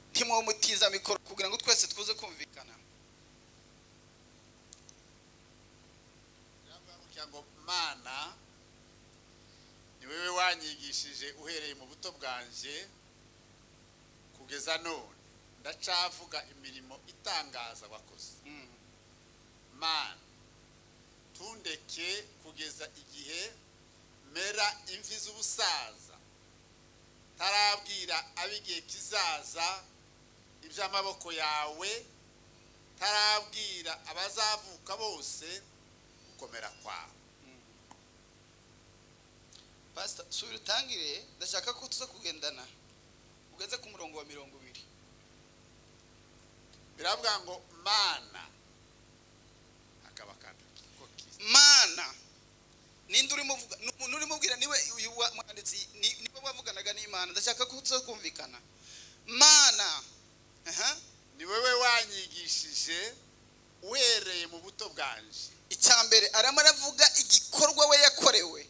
umutima wo mutiza mikoro kugira ngo twese tuze kumvikana kugira ngo mana ni wowe wanyigishije uhereye mu buto bwanjye kugeza none ndacavuga imirimo itangaza wakoze Mm. mana tundeke kugeza igihe mera imvi z'ubusaza tarabwira ab'igihe kizaza iby'amaboko yawe tarabwira abazavuka bose gukomera kwawe pasita subira utangire ndashaka ko tuza kugendana ugenze ku murongo wa mirongo ibiri biravuga ngo mana hakaba kandi ko kiza mana ninde urimo uvuga ni umuntu urimo ubwira niwe uyu wa- mwanditsi ni- niwe wavuganaga n'imana ndashaka ko tuza kumvikana mana aha ni wowe wanyigishije uhereye mu buto bwanje icya mbere arimo aravuga igikorwa we yakorewe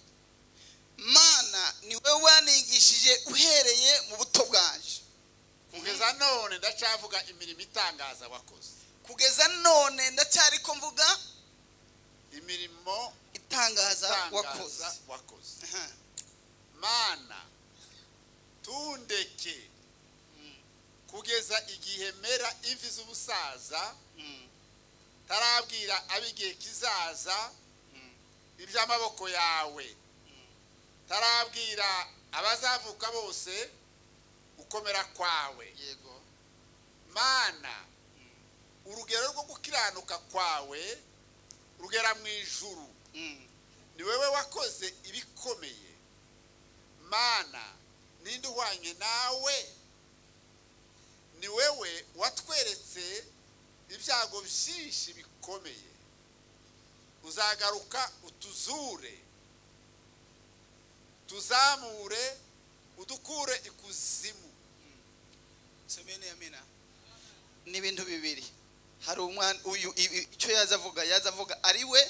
mana ni wowe wanigishije uhereye mu buto bwanjye kugeza none ndacavuga imirimo itangaza wakoze kugeza none ndacyari ko mvuga imirimo itangaza wakoze itangaza wakoze Aha. mana tundeke Mm, kugeza igihe mera imvi z'ubusaza mm, tarabwira ab'igihe kizaza mm, iby'amaboko yawe mm. tarabwira abazavuka bose gukomera kwawe yego mana urugero rwo gukiranuka kwawe rugera mu ijuru Mm, ni wowe wakoze ibikomeye mana ninde uhwanye nawe ni wowe watweretse ibyago byinshi bikomeye uzagaruka utuzure tuzamure udukure ikuzimu semene amena ni ibintu bibiri hari umwana uyu ibi- icyo yaza avuga yaza avuga ari we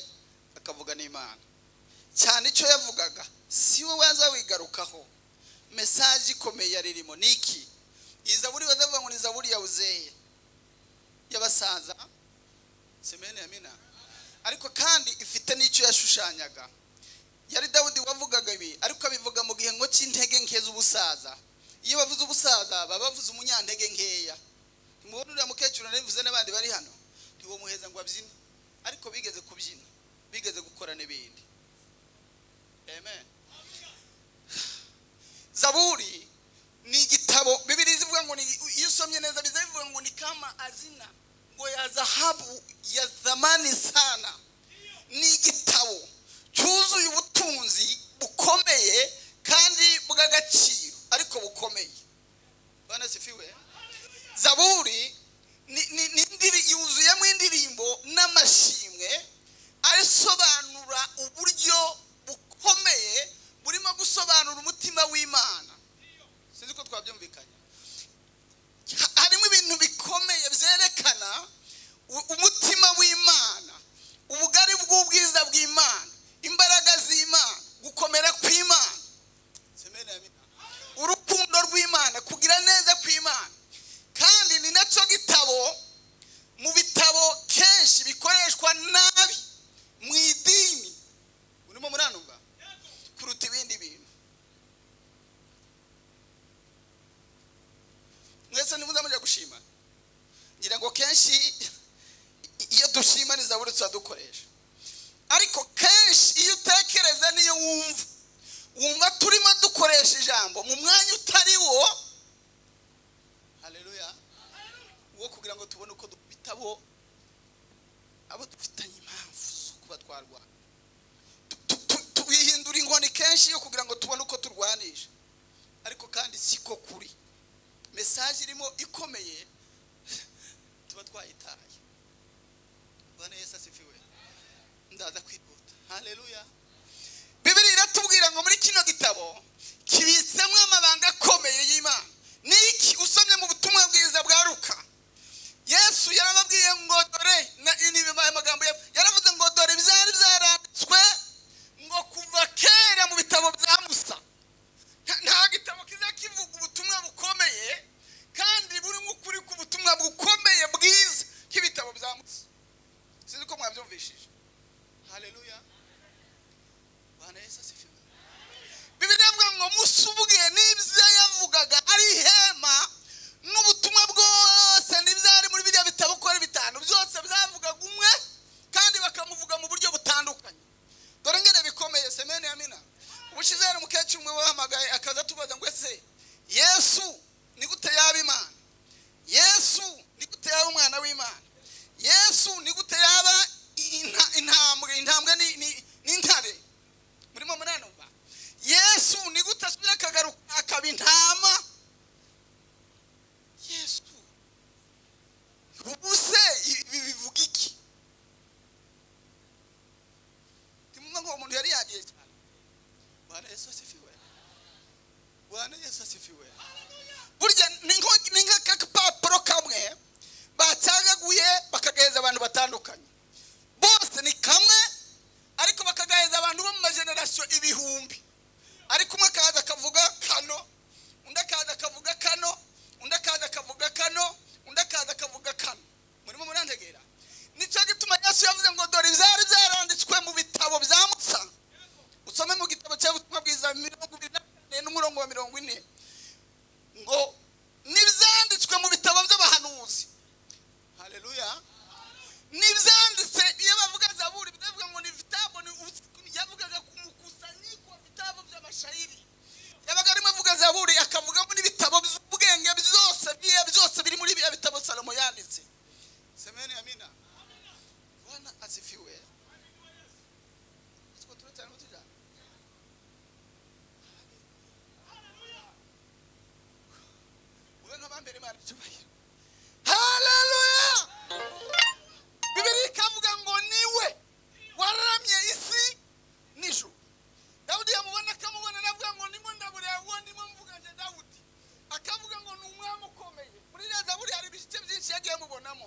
akavuga n'imana cyane icyo yavugaga si we waza wigarukaho mesaje ikomeye yari irimo ni iki iyi zaburi bazavuga ngo ni zaburi ya uzeye y'abasaza semene amena ariko kandi ifite n'icyo yashushanyaga yari dawudi wavugaga ibi ariko abivuga mu gihe ngo cy'intege nke z'ubusaza iyo bavuze ubusaza baba bavuze umunyantege nkeya ntimubona uriya mukecuru nabivuze n'abandi bari hano ntiwomuheza ngo abyine ariko bigeze kubyina bigeze gukora n'ibindi amen zaburi ni igitabo bibiri zivuga ngo ni iyo usomye neza biza bivuga ngo ni kama azina ngo ya zahabu ya zamani sana ni igitabo cyuzuye ubutunzi bukomeye kandi bw'agaciro ariko bukomeye bwana sifiwe zaburi ni, ni, ni indiri- yuzuyemo indirimbo n'amashimwe asobanura uburyo bukomeye burimo gusobanura umutima w'imana sinzi ko twabyumvikanye Ha- harimo ibintu bikomeye byerekana u- umutima w'imana ubugari bw'ubwiza bw'imana imbaraga z'imana gukomera kw'imana Semeni amina. urukundo rw'imana kugira neza kw'imana kandi ni nacyo gitabo mu bitabo kenshi bikoreshwa nabi mu idini urimo muranuka kuruta ibindi bintu mwese ntimuze mujya gushima ngira ngo kenshi i- iyo dushima ni zaburi turadukoresha ariko kenshi iyo utekereza niyo wumva wumva turimo dukoresha ijambo mu mwanya utari wo haleluya wo kugira ngo tubone uko dukubita abo abo dufitanye impamvu zo kuba twarwana Tu- tu- tu- twihindura inkoni kenshi yo kugira ngo tubone uko turwanisha ariko kandi siko kuri mesaje irimo ikomeye tuba twayitaye bwana yesu asifiwe ndaza kwihuta haleluya bibiri iratubwira ngo muri kino gitabo kibitsemo amabanga akomeye y'imana niki usomye mu butumwa bwiza bwa luka yesu yarababwiye ngo dore na ini bibaye amagambo ya yaravuze ngo dore byari byaranditswe ngo kuva kera mu bitabo bya musa nta- nta gitabo kiza kivuga ubutumwa bukomeye kandi burimo ukuri imana icyubahiro haleluya bibiri ikavuga ngo niwe wararamye isi n'ijuru dawudi yamubona akamubona navuga ngo ndimo ndabura uwo ndimo mvuganje dawudi akavuga ngo ni umwami ukomeye muri iriya zaburi hari ibice byinshi yagiye amubonamo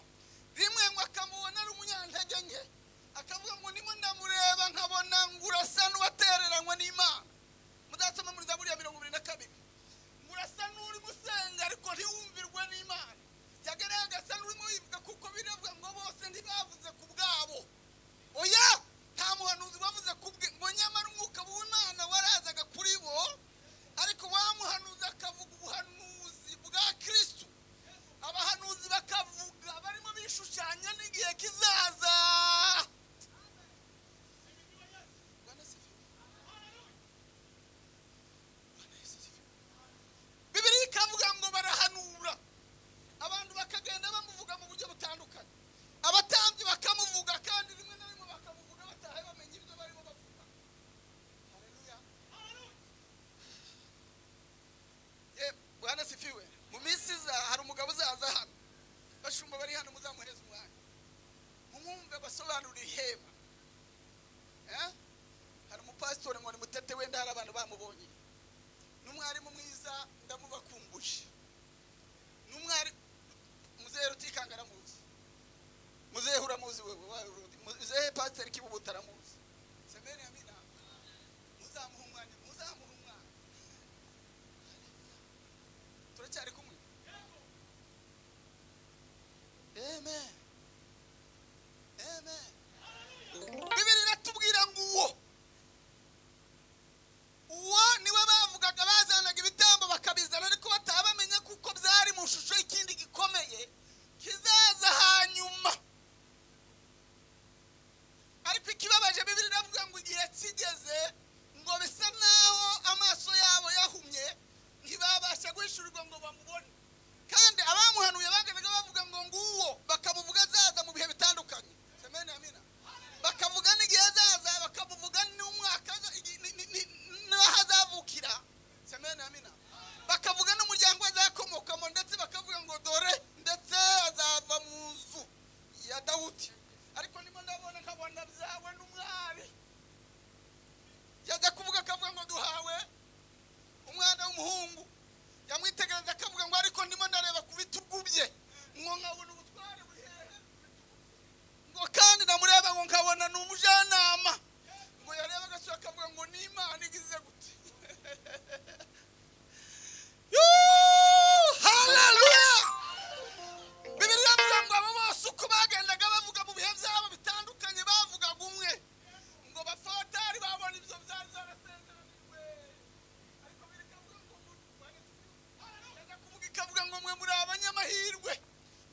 rimwe ngo akamubona ari umunyantege nke akavuga ngo ndimo ndamureba nkabona ngo urasa n'uwatereranywe n'imana muzasoma muri zaburi ya mirongo ibiri na kabiri murasa n'uri gusenga ariko ntiwumvirwe n'imana yagaragaye agasa n'urimo yivuga kuko biravuga ngo bose ntibavuze ku bwabo oya nta muhanuzi wavuze ku bwe ngo nyamara umwuka w'imana warazaga kuri bo ariko wa muhanuzi akavuga ubuhanuzi bwa kirisitu abahanuzi bakavuga barimo bishushanya n'igihe kizaza Bwana asifiwe. Bwana Yesu asifiwe. bibiliya ikavuga ngo barahanura abantu bakagenda bamuvuga mu buryo butandukanye abatambyi bakamuvuga kandi rimwe na rimwe bakamuvuga batahe bamenye ibyo barimo bavuga Haleluya. Ye, bwana sifiwe mu minsi iza hari umugabo uzaza hano bashumba bari hano muzamuhereza umwanya mumwumve abasobanurira ihema Eh? hari umupasitori ngo ni mutete wenda hari abantu bamubonye n'umwarimu mwiza ndamubakumbuje n'umwari muzehe rutikanga aramuzi muzehe uramuzi wewe wawe urundi muzehe pasiteri kibubuta aramuzi semeni amina muzamuha umwanya muzamuha umwanya turacyari kumwe amen amen bibiri iratubwira ngo uwo uwo niwe bavugaga bazanaga ibitambo bakabizana ariko batabamenye kuko byari mu shusho y'ikindi gikomeye kizaza hanyuma ariko ikibabaje bibiri iravuga ngo igihe kigeze ngo bisa naho amaso yabo yahumye ntibabasha guhishurirwa ngo bamubone kandi abamuhanuye bagaragaga bavuga ngo nguwo bakamuvuga azaza mu bihe bitandukanye semeni amina bakavuga n'igihe azaza bakamuvuga n'umwaka aza- igi- ni- ni- ni- n'aho azavukira semeni amina bakavuga n'umuryango azakomokamo ndetse bakavuga ngo dore ndetse azava mu nzu ya dawudi ariko ndimo ndabona nkabona byawe n'umwari yajya kuvuga akavuga ngo duhawe umwana w'umuhungu yamwitegereza akavuga ngo ariko ndimo ndareba ku bitugu bye ngo nkabona ubutware buri hehe ngo kandi namureba ngo nkabona ni umujyanama ngo yareba agasura akavuga ngo ni imana igize gute Yoo! haleluya bibiri iravuga ngo abo bose uko bagendaga bavuga mu bihe byabo bitandukanye bavugaga umwe ngo bafatari babona ibyo byari zarasezeraniwe ariko biri ikavuga ngo yajya kuvuga ikavuga ngo mwe muri abanyamahirwe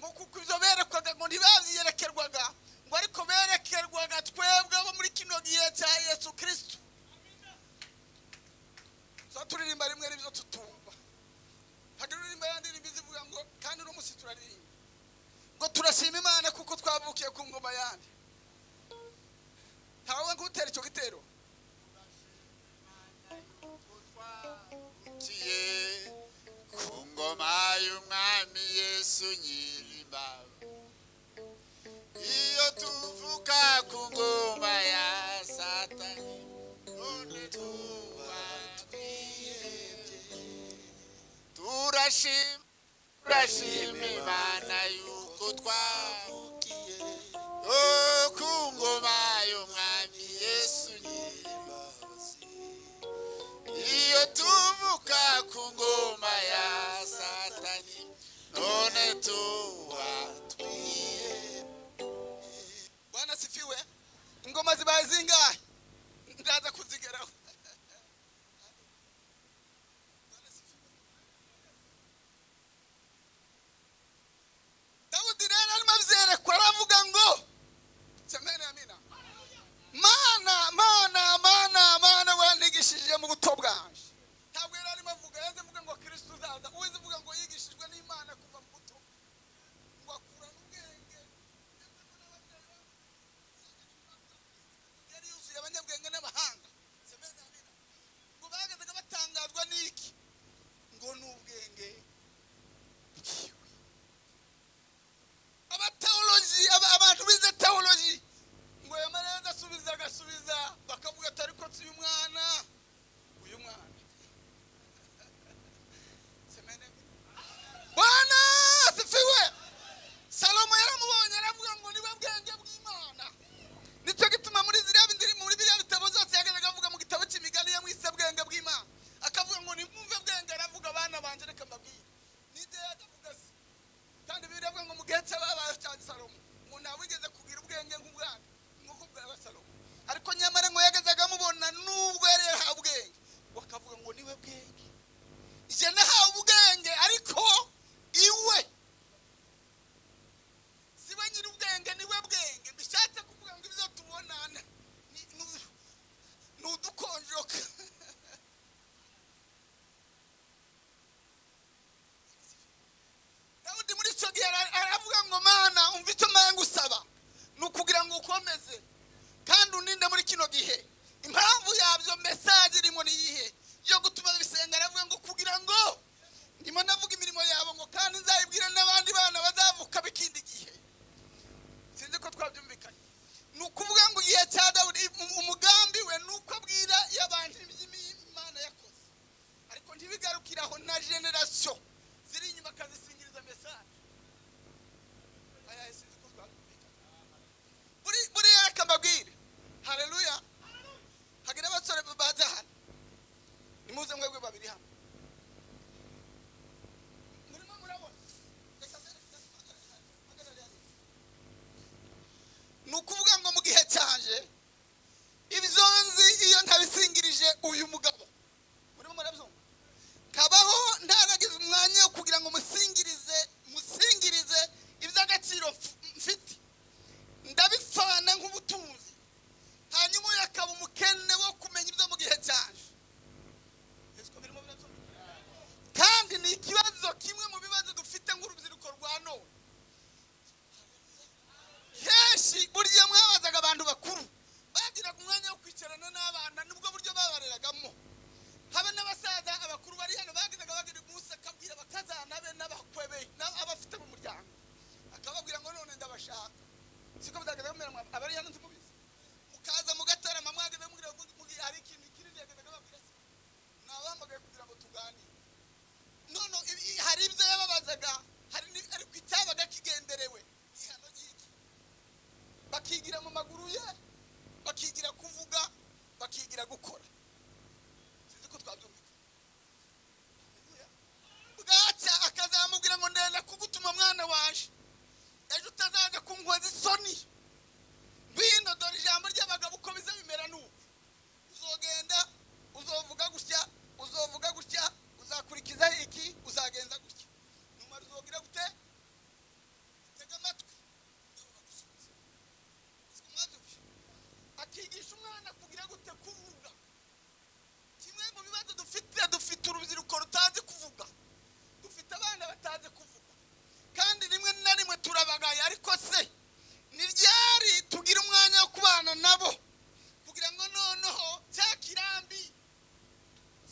ngo kuko ibyo berekwaga ngo ntibabyiyerekerwaga ngo ariko berekerwaga twebwe abo muri kino gihe cya yesu kirisitu tuba turirimba rimwe n'ibyo tutumva hari uririmba yandi ndirimbo zivuga ngo kandi uno munsi turaririmba ngo turashima imana kuko twavukiye ku ngoma yandi ntawe nk'utera icyo gitero Tuvukiye ku ngoma y'umwami yesu nyirimbaba iyo tuvuka ku ngoma ya satani none tuba twihebye turashima turashima imana yuko twavukiye oh, ku ngoma y'umwami yesu nyirimbaba iyo tuvuka ku ngoma ya satani none tuba twiye bwana sifiwe ingoma zibaye zingahe ndaza kuzigeraho Bwana sifiwe. dawudi rero arimo abyerekwa aravuga ngo semene amina mana mana mana mana wandikishije mu buto bwanjye ntabwo yari arimo avuga yaze avuga ngo kirisitu uzaza uweze uvuga ngo yigishijwe n'imana kuva mu buto ngo akura n'ubwenge ndetse ko n'ababyeyi bavuga yari yuzuye bakigaga hari ni- ariko icyabaga kigenderewe ni ihano ry'iki bakigira mu maguru ye bakigira kuvuga bakigira gukora sinzi ko twabyumvise Haleluya. bwacya akazamubwira ngo ndenda kugutuma mwana waje ejo utazaza kunkoza isoni ngwino dore ijambo ry'abagabo uko biza bimera n'ubu uzogenda uzovuga gutya uzovuga gutya uzakurikiza iki uzagenza gutya numara uzogira gute utega amatwi nibo bagusubiza Siko mwabyumvise? akigisha umwana kugira gute kuvuga kimwe mu bibazo dufite dufite urubyiruko rutazi kuvuga dufite abana batazi kuvuga kandi rimwe na rimwe turabagaye ariko se ni ryari tugira umwanya wo kubana nabo kugira ngo noneho cya kirambi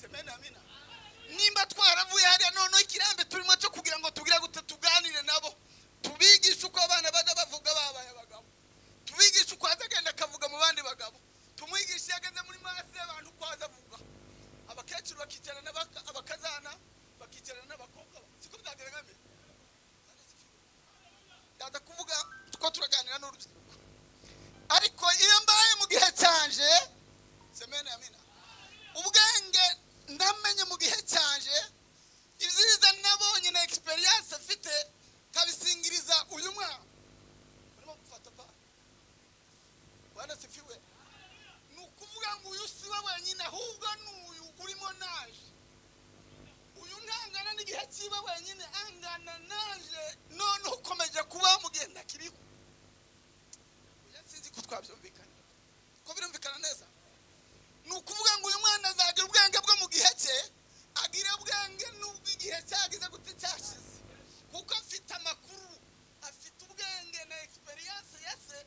semena amina nimba twaravuye hariya noneho ikirambi turimo cyo kugira ngo tugira gute tuganire nabo tubigishe uko abana bajya bavuga babaye abagabo tubigishe uko azagenda akavuga mu bandi bagabo tumwigishe iyo ageze muri masi abantu uko azavuga abakecuru bakicarana n'abaka- abakazana bakicarana n'abakobwa siko byagaragara ndaza kuvuga tuko turaganira n'urubyiruko ariko iyo mbaye mu gihe cyanje semena yamina ubwenge ndamenye mu gihe cyanje ibyiza nabonye na egisperiyanse mfite nkabisingiriza uyu mwana barimo gufata pa wanasifiwe ni ukuvuga ngo uyu si we wenyine ahubwo ni uyu urimo naje uyu ntangana n'igihe cyiba wenyine angana naje none ukomeje kubaho mu gihe ntakiriho oya sinzi ko twabyumvikana ko birumvikana neza ni ukuvuga ngo uyu mwana azagira ubwenge bwo mu gihe cye agira ubwenge n'ubwo igihe cyagize gute cyashize kuko afite amakuru afite ubwenge na egisperiyanse ya se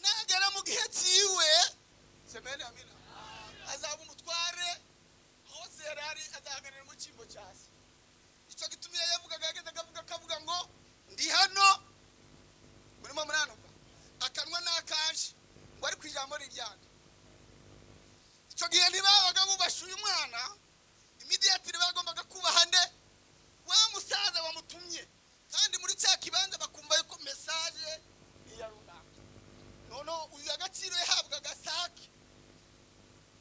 nagera mu gihe cyiwe semeni amina azaba umutware hose yari ari azahagararira mu cyimbo cya se icyo gituma iyo yavugaga yageze akavuga akavuga ngo ndi hano murimo muranuka akanwa n'akanje ngo ari ku ijambo rijyana icyo gihe ntibabaga bubasha uyu mwana imidiyatiri bagombaga kubaha nde wa musaza wamutumye kandi muri cya kibanza bakumva yuko mesaje ni iya runaka noneho uyu agaciro yahabwaga sake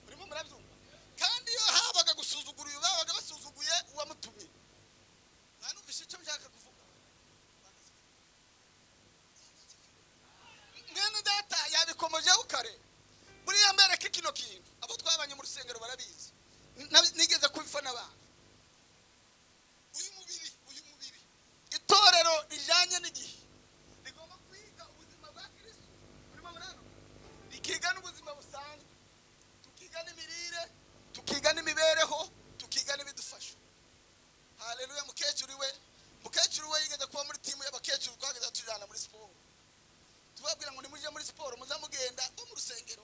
urimo murabyumva kandi iyo habaga gusuzugura uyu babaga basuzuguye uwamutumye mwanumvise icyo nshaka kuvuga mwene data yabikomojeho kare buriya mbereke kino kintu abo twabanye mu rusengero barabizi Na- nigeze kubifa n'abantu uyu mubiri uyu mubiri itorero rijyanye n'igihe rigomba kwiga ubuzima bwa kirisitu burimo burano rikiga n'ubuzima busanzwe tukiga n'imirire tukiga n'imibereho tukiga n'ibidufasha haleluya mukecuru we mukecuru we yigeze kuba muri timu y'abakecuru twageze tujyana muri siporo tubabwira ngo nimujye muri siporo muzamugenda bo mu rusengero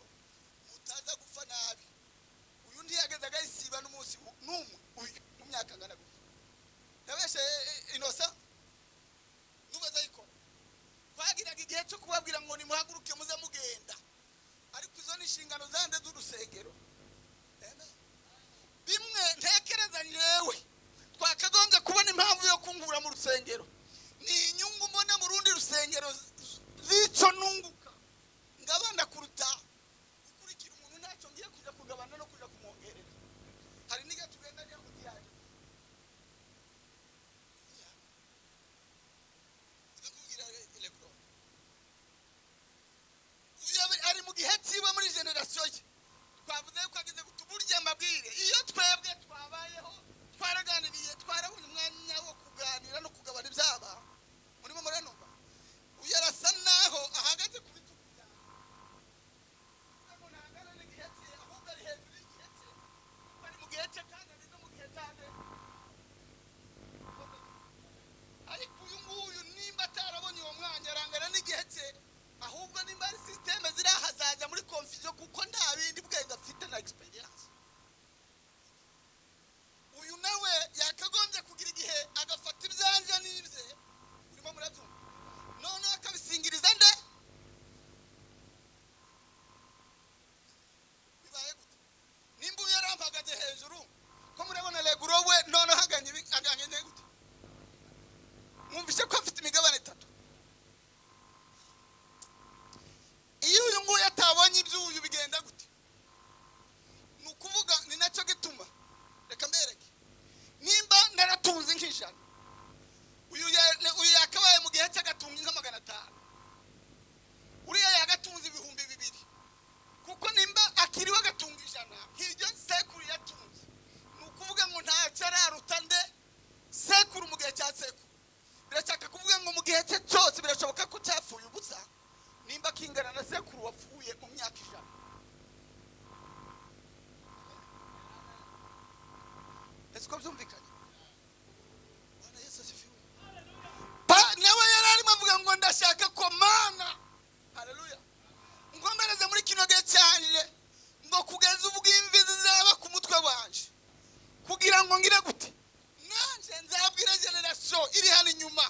mutaza gupfa nabi uyu undi yageze agayisiba n'umunsi u- n'umwe uyu mu myaka angana gutya yabeshe inosa nubaza ayikora twagiraga igihe cyo kubabwira ngo nimuhaguruke muze mugenda ariko izo ni inshingano zande z'urusengero Amen. bimwe ntekereza yewe twakagombye kubona impamvu yo kungura mu rusengero ni inyungu mbona mu rundi rusengero z- z- z'icyo nunguka ngabana kuruta gukurikira umuntu ntacyo ngiye kujya kugabana no kujya kumwongerera hari n'igihe tugenda njya mu gihari kubwira elegoro Iyo ari mu gihe cyiwe muri generasiyo ye twavuze yuko ageze guta uburyo amabwire iyo twebwe twabayeho twaraganiriye twarabonye umwanya wo kuganira no kugabana ibyaba murimo muranuba uyu arasa naho ahagaze ku bi- umusego birashaka kuvuga ngo mu gihe cye cyose birashoboka ko cyapfuye ubusa nimba kingana na sekuru wapfuye mu myaka ijana ese uko byumvikanye bwana yesu asifiwe Pa- nawe yari arimo avuga ngo ndashaka ko mana hareruya ngomereze muri kino gihe cyanje ngo kugeza ubwo imvi zizaba ku mutwe wanje kugira ngo ngire gute nanjye nzabwira generasiyo iri hano inyuma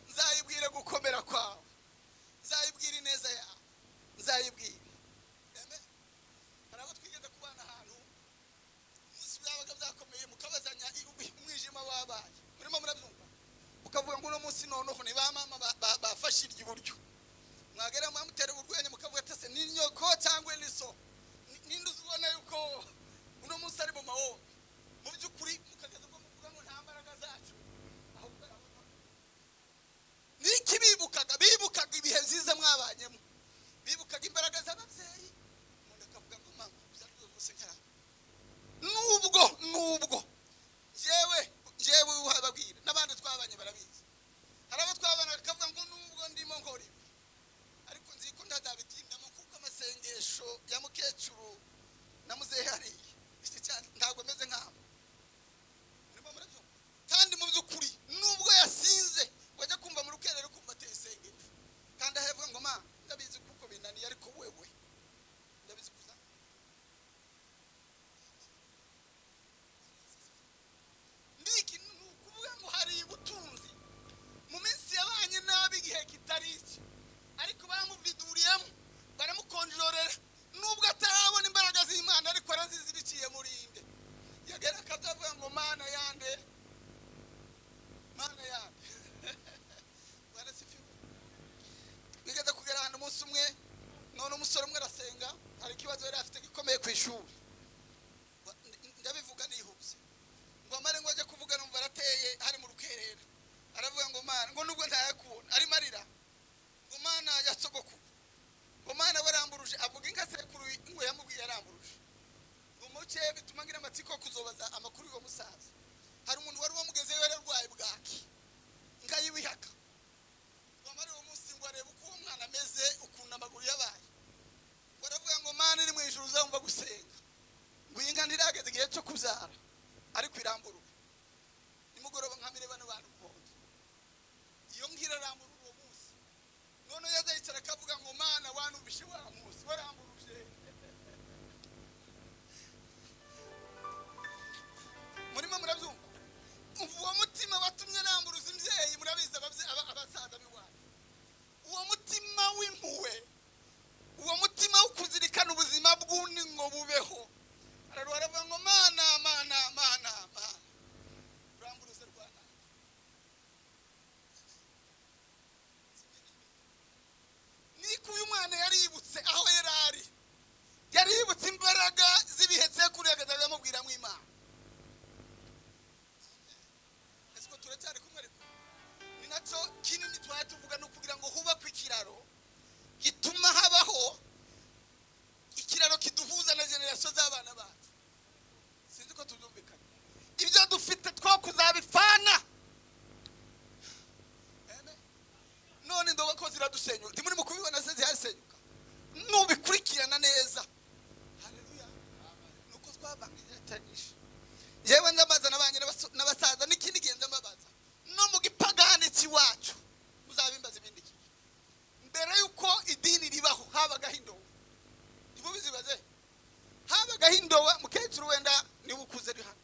nzayibwire gukomera kwawe nzayibwire ineza yawe nzayibwire Amen. hari abo twigeze kubana ahantu umunsi byabaga byakomeye mukabazanya i- umwijima wabaye murimo murabyumva ukavuga ngo uno munsi noneho ni ba mama ba- ba- bafashe iryo iburyo mwagera mwamutera urwenya mukavuga atase ni nyoko cyangwa ni so Ni- ninde uzibona yuko uno munsi ari mu mahoro mu by'ukuri mukageza ubwo muvuga ngo nta mbaraga zacu ahubwo ari abo- ni iki bibukaga bibukaga ibihe byiza mwabanyemo bibukaga imbaraga z'ababyeyi umuntu akavuga ngo mama byari uyu munsi nkaraha nubwo nubwo yewe yewe wababwira n'abandi twabanye barabizi hari abo twabana bakavuga ngo nubwo ndimo nkora ibi ariko nzi ko ndazabitindamo kuko amasengesho ya mukecuru na muzehe hariya iki cyane ntabwo ameze nk'abo murimo murabyumva kandi mu by'ukuri nubwo yasinze wajya kumva mu rukerero kumva ateye isengesho kandi aho yavuga ngo ma ndabizi kuko binaniye ariko wewe ndabizi kuza ndiki ni ukuvuga ngo hari ubutunzi mu minsi yabanye nabi igihe kitari iki ariko bamuviduriyemo baramukonjorera nubwo atarabona imbaraga z'imana ariko arazizi biciye muri inde yagera akazavuga ngo mana yande mana yande barasifiwe bigeze kugera ahantu umunsi umwe none umusore umwe arasenga hari ikibazo yari afite gikomeye ku ishuri Wa- ndi- ndabivuga nihuse ngo amare ngo ajye kuvuga numva arateye ari mu rukerera aravuga ngo mana ngo nubwo ntayakubona arimo arira ngo mana ya sogokuru ngo mana we aramburuje avuga inka sekuru ngo yamubwiye aramburuje ngo muce bituma ngira amatsiko yo kuzobaza amakuru y'uwo musaza hari umuntu wari wamugezeyo yari arwaye bwaki inka y'ibihaka ngo amare uwo munsi ngo arebe uko uwo mwana ameze ukuntu amaguru yabaye ngo aravuga ngo mana iri mu ijuru uzamva gusenga ngo iyi nka ntirageze igihe cyo kubyara ariko iramburuka nimugoroba nkamire bano bantu muhondo iyo mbwira arambura uwo munsi none yazayicara akavuga ngo mana wanumvishe wa munsi waramburuje murimo murabyumva uwo mutima watumye aramburuza imbyeyi murabizi ababye- aba- abasaza b'iwanyu uwo mutima w'impuhwe uwo mutima wo kuzirikana ubuzima bw'undi ngo bubeho ararwara avuga ngo mana mana mana mana uramburuze rwana niko uyu mwana yaributse aho yari ari yaributse imbaraga z'ibihe sekuru yagataga amubwiramo imana ese ko turacyari kumwe ariko ni nacyo kinini twari tuvuga ni ukugira ngo hubakwe ikiraro gituma habaho ikiraro kiduhuza na generasiyo z'abana bacu sinzi ko tubyumvikana ibyo dufite two kuzabipfana Amen. none ndoba ko ziradusenyuka ntimuri mu kubibona se zirasenyuka nubikurikirana neza haleluya nuko twabangiranyije yewe ndamaza n'abanye n'abaso- n'abasaza n'ikindi gihe ndamabaza no mu gipagani cy'iwacu muzabimbaza ibindi gihe mbere y'uko idini ribaho habagaho indobo ntimubizibaze habagaho indoba mukecuru wenda niba ukuze uri hano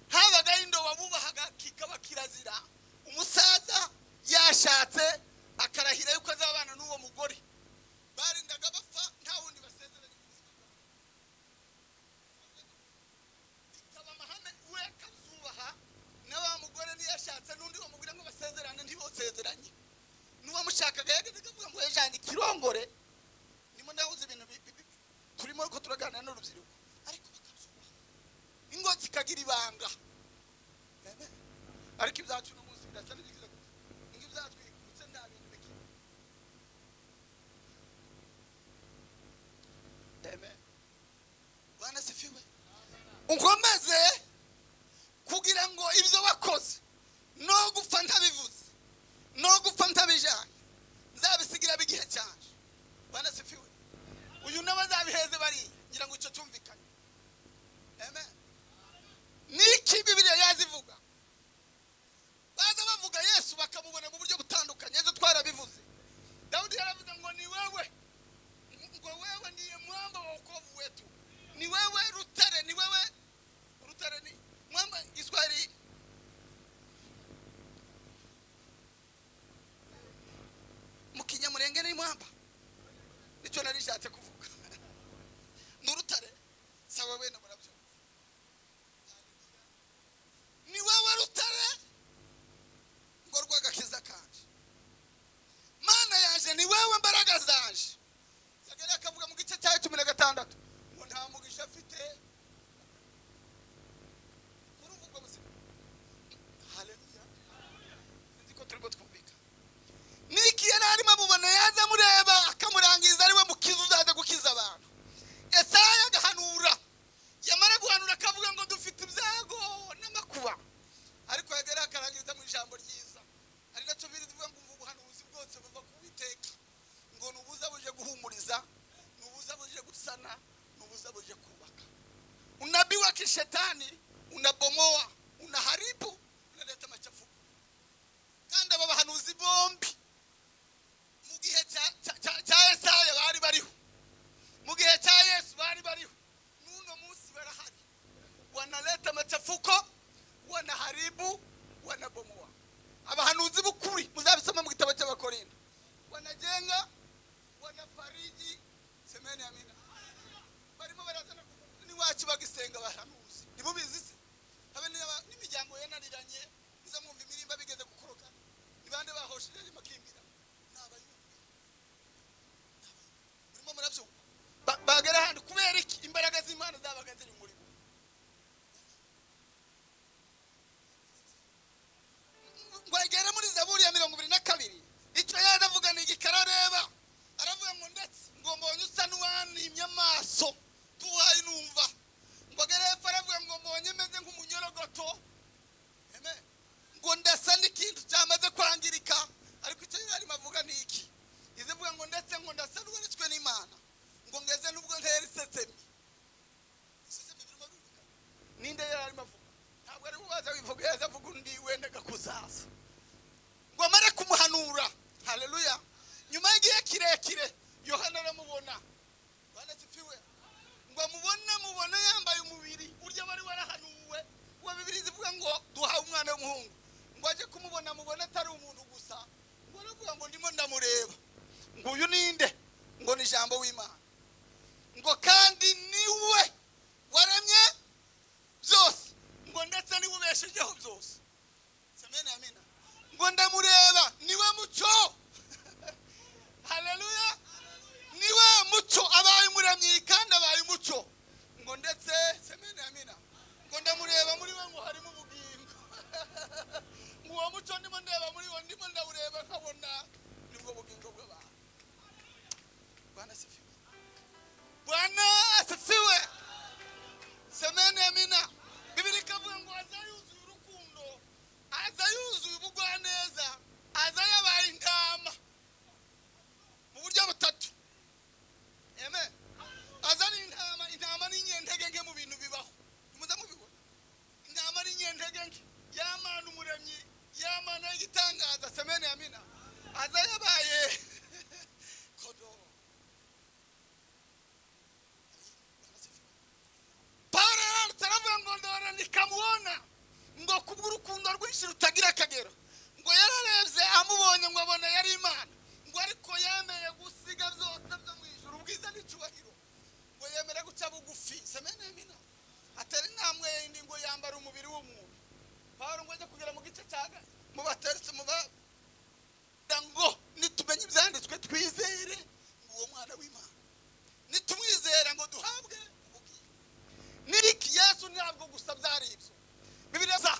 habagaho indoba bubahaga kikaba kirazira umusaza yashatse akarahira yuko azabana n'uwo mugore barindaga bapfa nta wundi basezeranye mu buzima bwabo ikaba amahame we akazubaha na wa mugore niyashatse n'undi bamubwira ngo basezerane ntibosezeranye n'uwamushakaga yageze akavuga ngo yajyanye ikirongore nimo ndahuza ibintu bi- bi- bi- turimo ko turaganira n'urubyiruko ariko bakabyubaha ingo zikagira ibanga Amen. ariko ibyacu n'umunsi birasa n'ibigize gutya ingo ibyatwikutse icyo nari nshatse kuvuga ni urutare saba bene murabyo ni wowe rutare ngo rw'agakiza kanje mana yaje ni wowe mbaraga zanje yagari akavuga mu gice cyayo cumi na gatandatu ngo nta mugisha afite urumva ubwo buzima haleluya nzi ko turimo twumvika niki yari arimo amubona yaza amureba akamurangiza ariwe mukiza uzaza gukiza abantu esaya agahanura yamara guhanura akavuga ngo dufite ibyago n'amakuba ariko yagera akarangiza mu ijambo ryiza ari nacyo biri bivuga ngo umva ubuhanuzi bwose buva ku witeka ngo nubuza buje guhumuriza nubuza buje gusana nubuza buje kubaka unabii wa kishetani unabomoa unaharibu unaleta machafuko kandi aba bahanuzi bombi mu gihe cya- cya- cya cya esaya bari bariho mu gihe cya yesu bari bariho n'uno munsi barahari wanaleta machafuko wanaharibu wanabomoa abahanuzi b'ukuri muzabisoma mu gitabo cy'abakorinto wanajenga wanafariji semeni amina barimo barazana kuvuga n'iwacu bagisenga abahanuzi ntimubizi se habe n'aba- n'imiryango yananiranye muza mwumva imirimba bigeze gukoroka ni bande bahosheje bakimbira ni abayumvi murimo murabyumva Ba- bagera ahandi kubera iki imbaraga z'imana zabaga ziri muri bo bagera muri zaburi ya mirongo ibiri na kabiri icyo yari avuga ni igikara areba aravuga ngo ndetse ngo mbonye usa n'uwanimye amaso duhaye numva ngo agere hepfo aravuga ngo mbonye meze nk'umunyorogoto Amen. ngo ndasa n'ikintu cyamaze kwangirika ariko icyo yari arimo avuga ni iki izivuga ngo ndetse ngo ndasa n'uwaritswe n'imana ngo meze n'ubwo ntera isesemi isesemi birimo bivuga ninde yari arimo avuga ntabwo ari uwaza wivuga yaza avuga undi wendaga kuzaza ngo amare kumuhanura haleluya nyuma y'igihe kirekire yohana aramubona bana sifiwe ngo amubone mubone yambaye umubiri burya wari warahanuwe uwa bibiri zivuga ngo duhawe umwana w'umuhungu ngo ajye kumubona mubone atari umuntu gusa ngo aravuga ngo ndimo ndamureba ngo uyu ninde ngo ni ijambo w'imana ngo kandi niwe waremye byose ngo ndetse niwe ubeshejeho byose semene amina ngo ndamureba niwe mucyo haleluya niwe mucyo abaye umuremyi kandi abaye umucyo ngo ndetse semene amina ngo ndamureba muri we ngo harimo ubugingo ngo uwo mucyo ndimo ndeba muri wo ndimo ndawureba nkabona nibwo bugingo bw'abantu bwana sifiwe bwana sifiwe semene amina bibiri ikavuga ngo aza yuzuye urukundo aza yuzuye ubugwaneza aza yabaye intama mu buryo butatu Amen. aza ni intama intama ni inyentege nke mu bintu bibaho ntimuze mubibona intama ni inyentege nke yamana umuremyi yamana igitangaza semene amina aza yabaye kodobo Pawulo yaranditse aravuga ngo ndora ntikamubona ngo kubw'urukundo rwinshi rutagira akagero ngo yararebye amubonye ngo abona yari imana ngo ariko yemeye gusiga byose byo mu ijuru ubwiza n'icyubahiro ngo yemere guca bugufi semene mina atera intambwe yindi ngo yambara umubiri w'umuntu Pawulo ngo ajya kugera mu gice cya gane mu bateretse mu ba kugira ngo nitumenya ibyanditswe twizere ngo uwo mwana w'imana nitumwizera ngo duhabwe ubugingo niriki yesu ntabwo gusa byari ibyo bibiliya za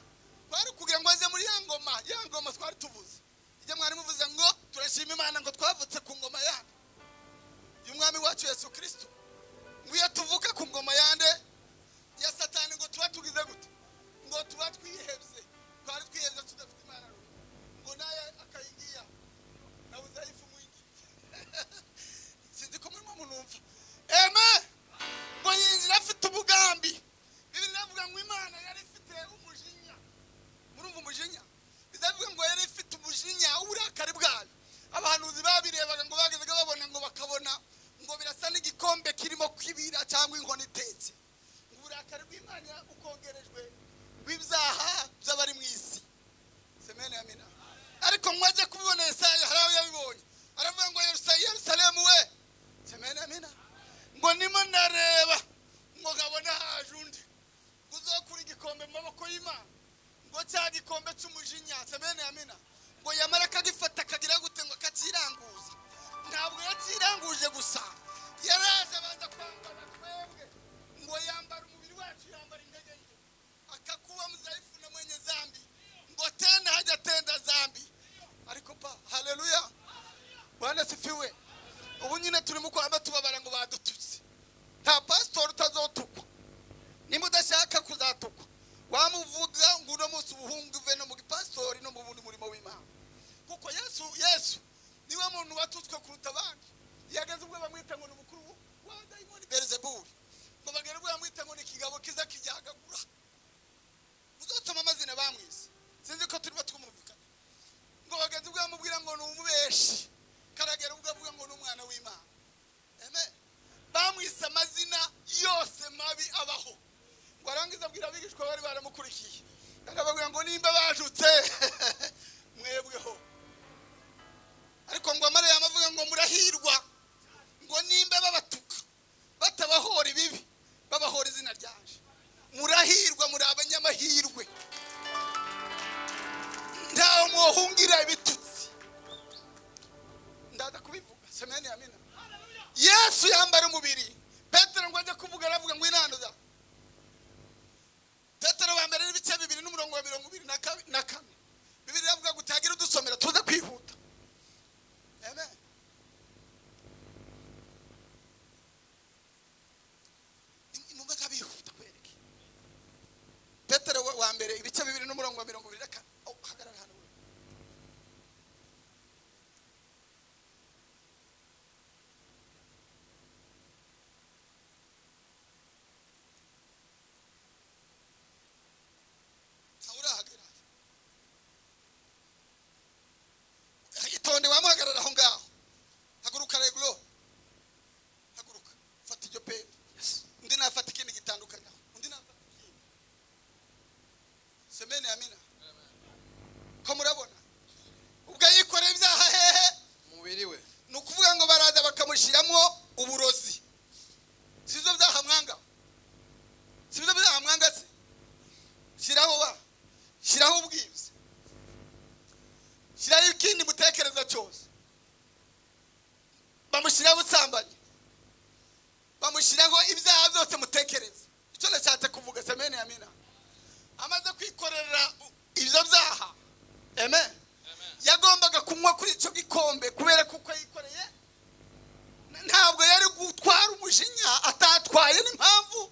twari kugira ngo aze muri ya ngoma ya ngoma twari tuvuze ijya mwari muvuze ngo turashima imana ngo twavutse ku ngoma yande y'umwami wacu yesu kirisito ngo iyo tuvuka ku ngoma yande ya satani ngo tuba tugize gute ngo tuba twihebye twari twihebye tudafite imana runaka ngo nawe akayingiya nawe uzayifu mwingiye sinzi ko murimo munumva amen ngo yinjira afite umugambi bibiri avuga ngo imana yari ifite umujinya murumva umujinya bizavuga ngo yari ifite umujinya uburakari bwayo abahanuzi babirebaga ngo bagezaga babona ngo bakabona ngo birasa n'igikombe kirimo kwibira cyangwa inkono itetse ngo uburakari bw'imana ukongerejwe rw'ibyaha by'abari mu isi semene amina ariko mwajya kubibona Yesaya hari aho yabibonye aravuga ngo yerusalemu we semene amena amena ngo nimo ndareba ngo nkabona haje undi ngo uzokura igikombe mu maboko y'imana ngo cya gikombe cy'umujinya amena amena ngo yamara akagifata akagira gute ngo akakiranguza ntabwo yakiranguje gusa yaraje abanza kwambara twebwe ngo yambara umubiri wacu yambara intege nke akakuwa mzaifu na mwenye dhambi ngo tena hajatenda dhambi ariko pa haleluya bwana sifiwe ubu nyine turimo kwamba tubabara ngo badututse nta pasitori utazotukwa nimba udashaka kuzatukwa wamuvuga ngo uno munsi ubuhunguve no mu gipasitori no mu bundi murimo w'imana kuko yesu yesu niwe muntu watutswe kuruta abandi yageze ubwo bamwita ngo ni umukuru wa dayimoni berizebuli ngo bagere ubwo bamwita ngo ni ikigabo kiza kijyagagura uzotuma amazina bamwise sinzi ko turimo twumvikana ngo bagenzi bwe bamubwira ngo ni umubeshi karagera ubwo avuga ngo ni umwana w'imana eme bamwise amazina yose mabi abaho ngo arangiza abwira abigishwa bari baramukurikiye arababwira ngo nimba bajutse mwebweho ariko ngo amare yamavuga ngo murahirwa ngo nimba babatuka batabahora ibibi babahora izina ryaje murahirwa muri abanyamahirwe ntawe muhungira ibitutsi ndaza kubivuga semeni amina yesu yambara umubiri petero ngo ajya kuvuga aravuga ngo inanura petero wa mbere n'ibice bibiri n'umurongo wa mirongo ibiri na kabi- na kane bibiri iravuga ngo utagire udusomera tuze kwihuta amen Ni- ni ngombwa ko bihuta kwereke petero wa- wa mbere ibice bibiri n'umurongo wa mirongo ibiri na kane Oh, hagarara hano we. ntawe urahagera itonde wamuhagarara aho ngaho haguruka reguro haguruka fata iryo pepe undi nafata ikindi gitandukanye aho undi nafata ikindi semeni amina ko murabona ubwo yikoreye ibyaha hehe umubiri we ni ukuvuga ngo baraza bakamushyiramo uburozi si byo byaha mwanga si byo byaha mwanga se shyiraho ba shyiraho ubwiza shyiraho ikindi mutekereza cyose bamushyiraho ubusambanyi bamushyiraho ibyaha byose mutekereza icyo nashatse kuvuga semeni ya mina amaze kwikorera ibyo byaha amen yagombaga kunywa kuri icyo gikombe kubera kuko yikoreye ntabwo yari gutwara umujinya atatwaye n'impamvu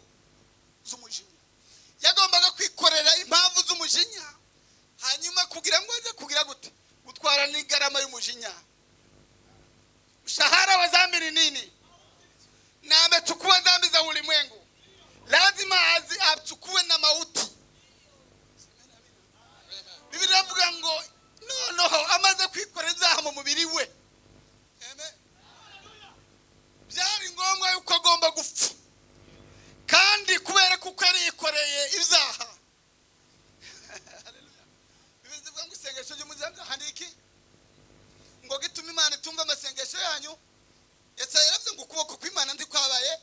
z'umujinya yagombaga kwikorera impamvu z'umujinya hanyuma kugira ngo ajye kugira gute gutwara n'igarama y'umujinya mshahara wa dhambi ni nini na amechukua dhambi za ulimwengu lazima azi achukue na mauti bibiri iravuga ngo noneho amaze kwikora ibyaha mu mubiri we Amen. byari ngombwa yuko agomba gupfa kandi kubera kuko yariyikoreye ibyaha Hallelujah. bibiri zivuga ngo isengesho ry'umuryango hari iki ngo gitume imana itumva amasengesho yanyu ndetse yaravuze ngo ukuboko kw'imana ndi kwabaye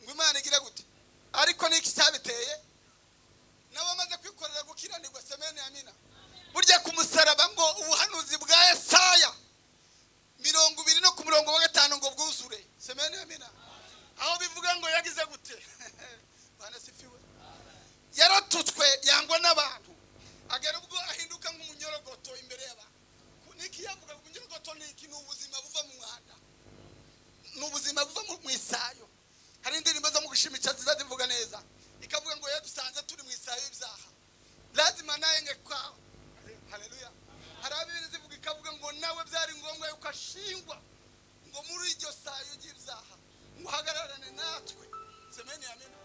ngo imana igira gute ariko niki cyabiteye n'abamaze kwikorera gukiranirwa semeni amina burya ku musaraba ngo ubuhanuzi bwa yesaya mirongo ibiri no ku murongo wa gatanu ngo bwuzure semeni amina aho bivuga ngo yagize gute banasifiwe yaratutswe yangwa n'abantu agera ubwo ahinduka nk'umunyorogoto imbere y'abantu Ku- niki yavuga ngo umunyorogoto ni iki ni ubuzima buva mu mwanda ni ubuzima buva mu- mu isayo hari indirimbo zo mu gushimisha ziza zivuga neza ikavuga ngo iyo dusanze turi mu isayo y'ibyaha lazima nawe nge kwawe haleluya hari abibiri zivuga ikavuga ngo nawe byari ngombwa yuko ashingwa ngo muri iryo sayo ry'ibyaha ngo uhagararane natwe semeni ya mina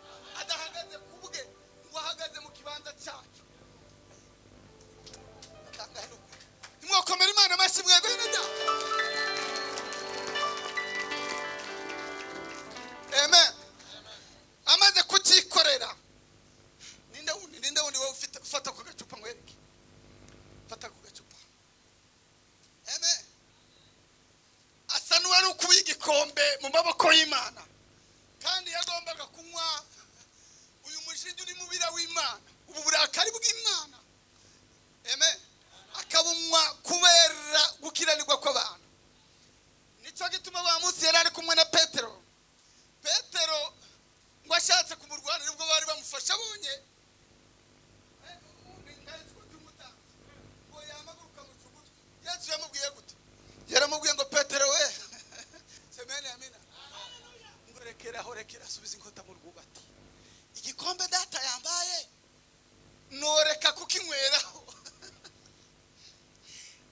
adahagaze ku bwe ngo ahagaze mu kibanza cyacu nimwokomera imana amashyi mwebwe neza amen amaze kucyikorera ninde wundi ninde wundi wowe ufite fata ku gacupa nkwereke fata ku gacupa amen asa n'uwari ukuye igikombe mu maboko y'imana kandi yagombaga kunywa uyu mushinge uri mu bira w'imana ubu burakari bw'imana eme akabunywa kubera gukiranirwa kw'abantu nicyo gituma ba munsi yari ari kumwe na petero petero ngo ashatse kumurwanira ubwo bari bamufashe abonye ngo yamaguruka mu kibuga yesu yamubwiye gute yaramubwiye ngo petero we semeni amina ngo rekeraho rekera asubiza inkota mu rwubati igikombe data yambaye noreka kukinyweraho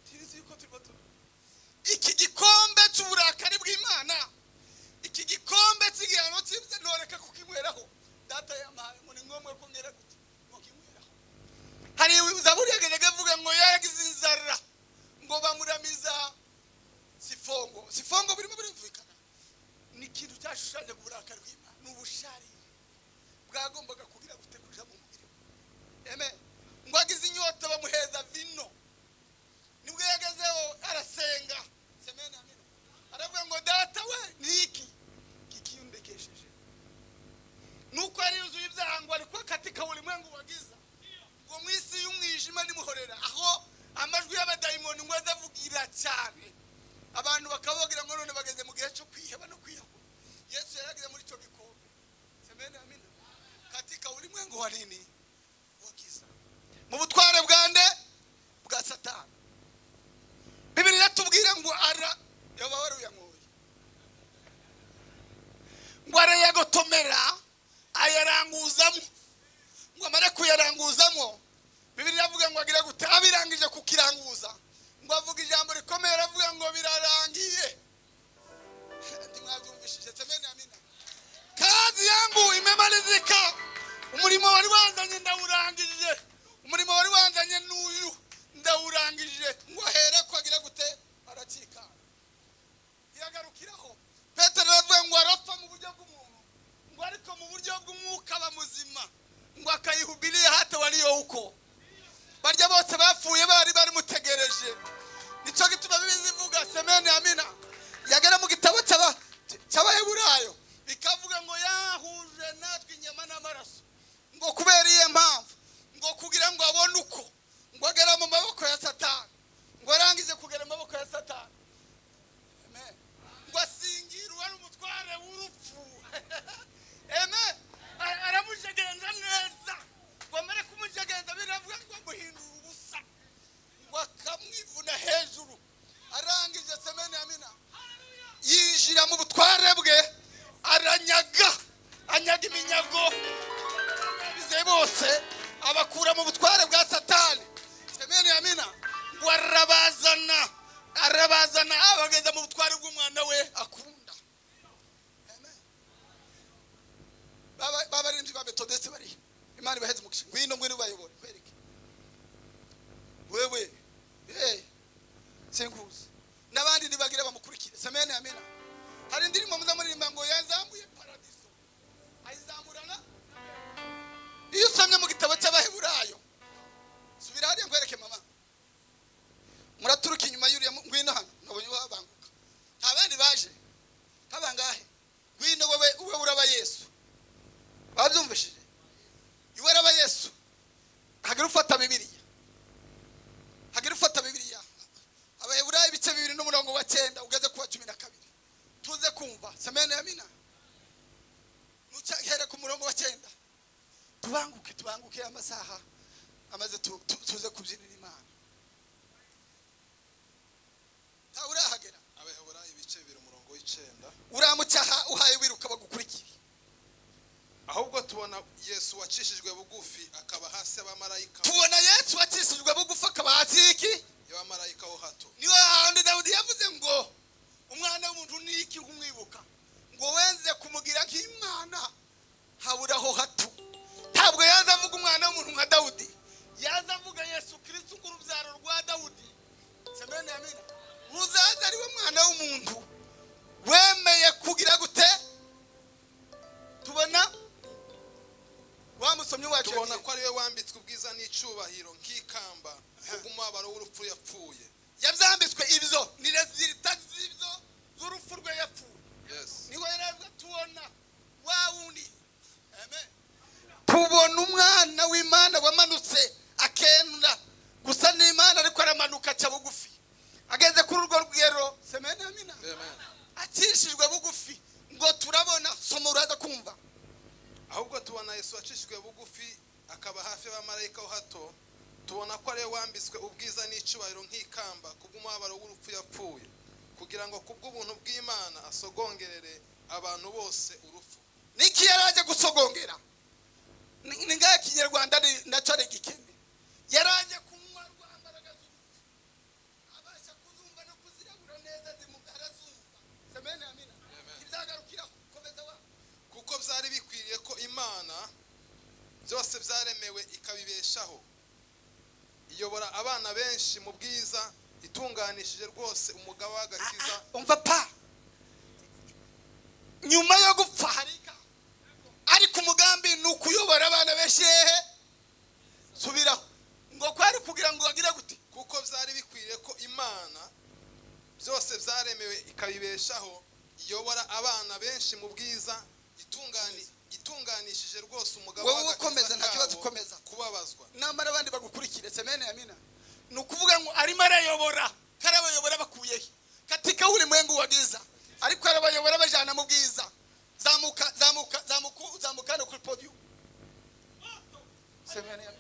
tuzi yuko turimo tu iki gikombe cy'uburakari bw'imana iki gikombe cy'igihano cy'ibyo noreka kukinyweraho data yamaye ngo ni ngombwa ko mwera gute ngo kinyweraho hari zaburi yagendaga avuga ngo yagize inzara ngo bamuramiza sifongo sifongo birimo birumvikana ni ikintu cyashushanyaga uburakari bw'imana ni ubusharire bwagombaga kugira gutegurira mu mubiri we eme ngo agize inyota bamuheza vino nibwo yagezeho arasenga semena amina aravuga ngo data we ni iki kikiyundekesheje nuko yari yuzuye ibyaha ngo ariko akatika ulimwengu wagiza ngo mu isi y'umwijima nimuhorera aho amajwi y'abadayimoni ngo aze avugira cyane abantu bakabagira ngo none bageze mu gihe cyo kwiheba no kwiyahura yesu yarageze muri icyo gikombe semena amina katika ulimwengu wa nini wa giza mu butware bwa nde bwa satani bibiri iratubwira ngo ara yoba waruyanyoye ngo arayagotomera ayaranguzamo ngo amare kuyaranguzamo bibiri iravuga ngo agira gute abirangije kukiranguza ngo avuga ijambo rikomeye aravuga ngo birarangiye ntimwabyumvishije semeni amina kazi yangu imemalizika umurimo wari wanzanye ndawurangije umurimo wari wanzanye n'uyu ndawurangije ngo ahere ko agira gute arakikanga iragarukiraho petero aravuga ngo arapfa mu buryo bw'umuntu ngo ariko mu buryo bw'umwuka aba muzima ngo akayihubiriye hata wariyo uko barya bose bapfuye bari barimutegereje nicyo gituma bibizi ivuga semeni amina yagera mu gitabo cy'aba- cy'abaheburayo bikavuga ngo yahuje natwe inyama n'amaraso ngo kubera iyo mpamvu ngo kugira ngo abone uko ngo agere mu maboko ya satani ngo arangize kugera mu maboko ya satani Amen. ngo asingirwa n'umutware w'urupfu eme aramujegenza neza ngo amare kumujegenza biravuga ngo amuhindura ubusa ngo akamwivuna hejuru arangije semeni amina yinjira mu butware bwe aranyaga anyaga iminyago abizeye bose abakura mu butware bwa satani semeni amina ngo arabazana arabazana abageza mu butware bw'umwana we akunda Amen. Baba- b'abarinzi ba betodesi bariya imana ibaheze umugisha ngwino ngwino ubayobore kwereke wewe hey, sinkuzi n'abandi ntibagira bamukurikire semeni amina hari indirimbo muzamuririmba ngo yazamuye paradiso ayizamurana iyo usomye mu gitabo cy'abaheburayo subira hariya nkwereke mama muraturuka inyuma y'uriya mu- ngwino hano nabonye wabanguka nta bandi baje nk'abangahe ngwino wowe wowe uraba yesu babyumvishije iwe araba yesu hagira ufata bibiliya hagira ufata bibiliya abaheburayo ibice bibiri n'umurongo wa cyenda ugeze ku wa cumi na kabiri tuze kumva semene yamina ntucyahere ku murongo wa cyenda tubanguke tubanguke amasaha amaze tu- tu- tuze kubyinira imana ntawe urahagera abaheburayo ibice bibiri umurongo w'icyenda uramucyaha uhaye wiruka bagukurikira ahubwo tubona yesu wacishijwe bugufi akaba hasi y'abamarayika tubona yesu wakishijwe bugufa akaba hasi y'iki y'abamarayika ho hato niyo hahandi dawudi yavuze ngo umwana w'umuntu ni iki kumwibuka ngo wenze kumugira nk'imana haburaho hato ntabwo yaza avuga umwana w'umuntu nka dawudi yaza avuga yesu kirisito nk'urubyaro rwa dawudi semeni amina uzaza ari we mwana w'umuntu wemeye kugira gute tubona wa musomyi wacu tubona ko ari we wambitswe ubwiza n'icyubahiro nk'ikamba kubw'umubabaro w'urupfu yapfuye yabyambitswe ibyo ni resulita z'ibyo z'urupfu rwe yapfuye yes ageze kuri urwo rugero semena mina Amen. acishijwe bugufi ngo turabona soma uraza kumva ahubwo tubona yesu wacishijwe bugufi akaba hafi y'abamarayika ho hato tubona ko ariwe wambitswe ubwiza n'icyubahiro nk'ikamba kubw'umubabaro w'urupfu yapfuye kugira ngo kubw'ubuntu bw'imana asogongerere abantu bose urupfu niki yari aje gusogongera Ni- ni ngaho ikinyarwanda ni- ndacyari gikene yari aje kunywa rwa mbaraga z'urupfu abasha kuzumva no kuzirabura neza zimugara zumva semena mina ntizagarukiraho komeza wa kuko byari bikwiriye ko imana byose byaremewe ikabibeshaho iyobora abana benshi mu bwiza itunganishije rwose umugabo w'agakiza umva pa nyuma yo gupfa harika ariko umugambi ni ukuyobora abana benshi hehe subiraho ngo kwari kugira ngo bagire gute kuko byari bikwiriye ko imana byose byaremewe ikabibeshaho iyobora abana benshi mu bwiza itungani itunganishije rwose umugabo Wowe w'agakiza ukomeza, nta kibazo kabo ukomeza. kubabazwa namara abandi bagukurikire semene ya mina ni ukuvuga ngo arimo arayobora karabayobora bakuyehe katika ulimwengu wa giza ariko arabayobora bajana mu bwiza zamuka zamuka zamuka zamuka hano kuri podium semene ya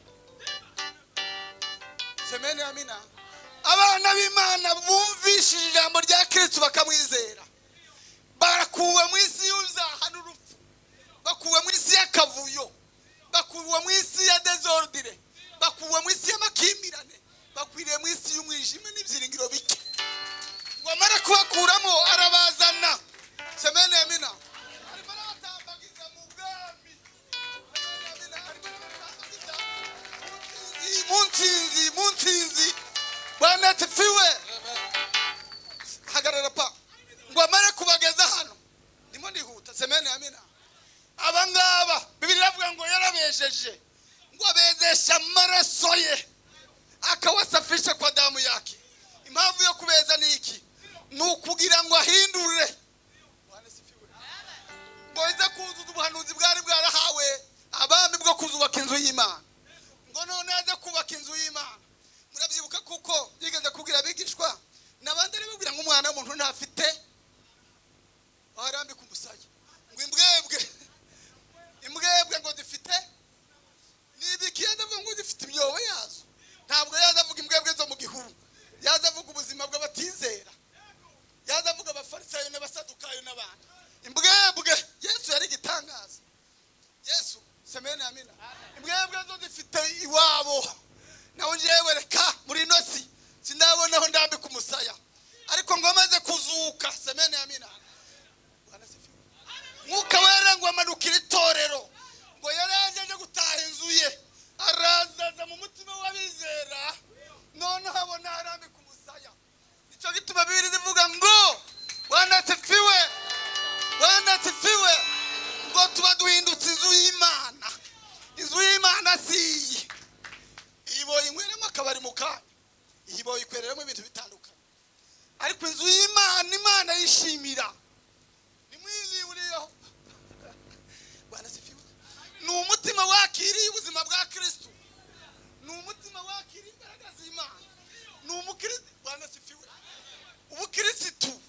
semene ya mina abana b'imana bumvishije ijambo rya kirisito bakamwizera barakuwe mu isi y'uzahana urupfu bakuwe mu isi y'akavuyo bakuwe mu isi ya dezordire bakuwe mu isi y'amakimbirane bakwiriye mu isi y'umwijima n'ibyiringiro bike ngo amare kubakuramo arabazana semene ya mina arimo arabatambagiza mu bwami Semene ya mina, arimo arabatambagiza mu nsinzi mu nsinzi bwana ati fiwe hagarara pa ngo amare kubageza hano ndimo ndihuta semene ya mina aba ngaba bibiri iravuga ngo yarabesheje ngo abezesha amaraso ye akawasafisha kwa damu yake impamvu yo kubeza ni iki ni ukugira ngo ahindure ngo ize kuzuza ubuhanuzi bwari bwarahawe abami bwo kuzubaka inzu y'imana ngo none aze kubaka inzu y'imana murabyibuka kuko yigeze kubwira abigishwa n'abandi arababwira ngo umwana w'umuntu ntafite aho arambika umusaya ngo imbwebwe imbwebwe ngo dufite nibiki yaza avuga ngo dufite imyobo yazo ntabwo yaza avuga imbwebwe zo mu gihuru yaza avuga ubuzima bw'abatizera yaza avuga abafarisayo n'abasadukayo n'abandi imbwebwe yesu yari igitangaza yesu semene amina imbwebwe zo zifite iwabo naho njyewe reka muri ino si sinabonaho ndambika umusaya ariko ngo amaze kuzuka semene amina wanasifiwe mwuka wera ngo amanukire itorero ngo yari yaje aje gutaha inzu ye arazaza mu mutima w'abizera none habona arambika umusaya nicyo gituma bibiri zivuga ngo wanatifiwe wanatifiwe ngo tuba duhindutse inzu y'imana inzu y'imana si iyi iyi boyinyweramo akabari mu kanya iyi boyikwereramo ibintu bitandukanye ariko inzu y'imana imana yishimira nimwiyuriyeho bwana sifiwe ni umutima wakiriye ubuzima bwa kristo ni umutima wakiriye imbaraga z'imana ni umukristo bwana sifiwe ubukirisitu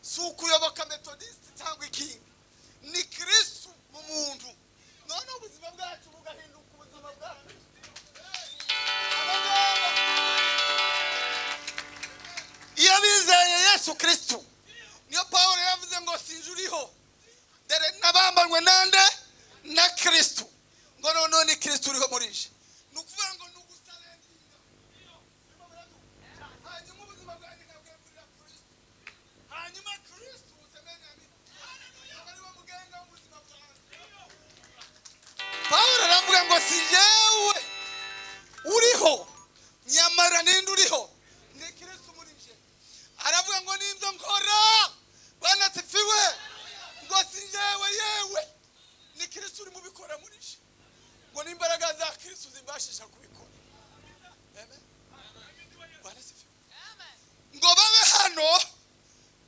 si ukuyoboka metodisite cyangwa ikingi ni kristo mu muntu noneho ubuzima bwacu bugahinduka ubuzima bwa kristo Abangaba, iyo bizeye yesu kristo niyo pawulo yavuze ngo sinzi uriho dore nabambanywe nande na kirisito ngo noneho ni kirisito uriho muri je ni ukuvuga ngo ni ugusarenga hanyuma ubuzima bwanjye nkabwegurira kirisito hanyuma kirisito ubusemenyamira aba ari wo mugenga w'ubuzima bwanjye pawulo aravuga ngo si yewe uriho nyamara ninde uriho ni kirisito muri je aravuga ngo n'ibyo nkora banasifiwe ngo si yewe yewe ni kirisito urimo ubikora muri je ngo n'imbaraga za kirisito zimbashisha kubikora Amen. Banasifiwe. ngo babe hano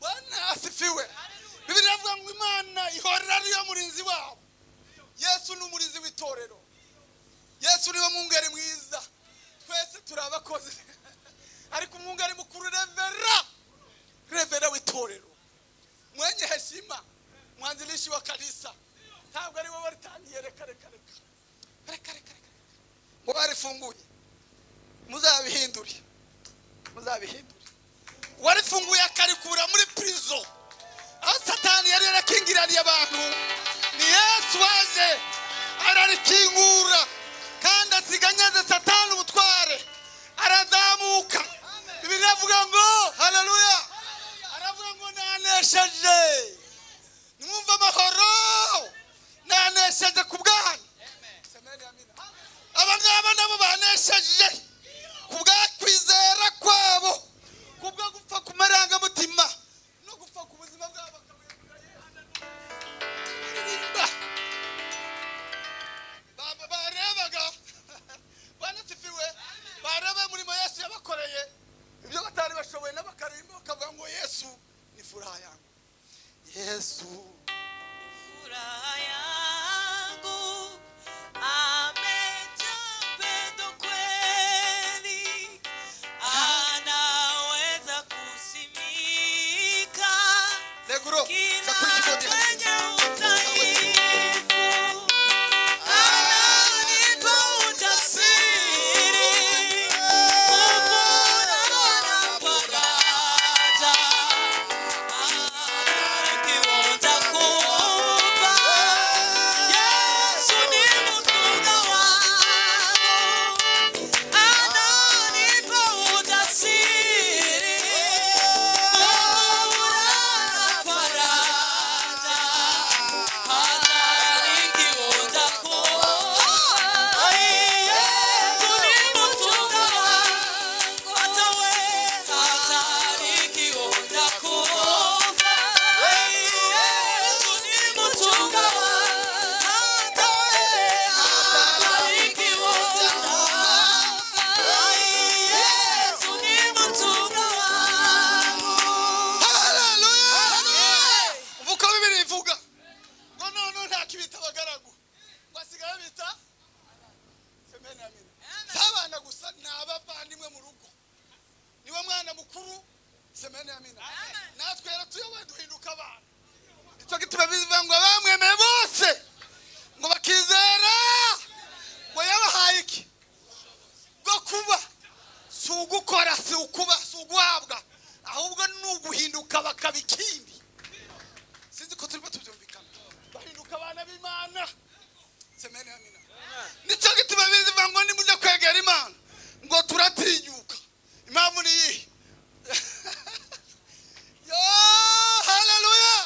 banasifiwe bibiri iravuga ngo imana ihora ariyo murinzi wabo yesu ni umurinzi w'itorero yesu niwe mwungeri mwiza twese turi abakozi ariko umwungeri mukuru revera Kirima mwanzilishi wa kanisa ntabwo ari we waritangiye reka reka reka reka reka reka ngo barifunguye muzabihindure muzabihindure warifunguye akarikura muri prison aho satani yari yarakingiraniye abantu ni yesu waje ararikingura kandi asiganyaze satani ubutware arazamuka bibiri avuga ngo haleluya aravuga ngo nanesheje nimwumve amahoro nanesheje ku bwanyu aba ngaba nabo banesheje ku bwa kwizera kwabo ku bwo gupfa ku marangamutima no gupfa ku buzima bwabo bakabuyagura Ba- barebaga banasifiwe bareba umurimo yesu yabakoreye ibyo batari bashoboye n'abakarimbo bakavuga ngo yesu ni furaha yangu yesu Furaha yangu amejaa pendo kweli, anaweza kusimika Negro, kila sakurikije kwenye udhaifu, ananipa ujasiri, uponao napopata. Umva uko bibiri ivuga ngo noneho ntakibita abagaragu ngo asigaye abita semeni amina si abana gusa ni abavandimwe mu rugo niwe mwana mukuru semeni amina natwe yaratuyoboye duhinduka abana icyo gituma bivuga ngo bamwemeye bose ngo bakizera ngo yabahaye iki bwo kuba si ugukora si ukuba si uguhabwa ahubwo ni uguhinduka bakaba ikindi sinzi ko turimo tubyumvikana bahinduka abana b'imana semeni amina nicyo gituma bivuga ngo nimujya kwegera imana ngo turatinyuka impamvu ni iyihe yo haleluya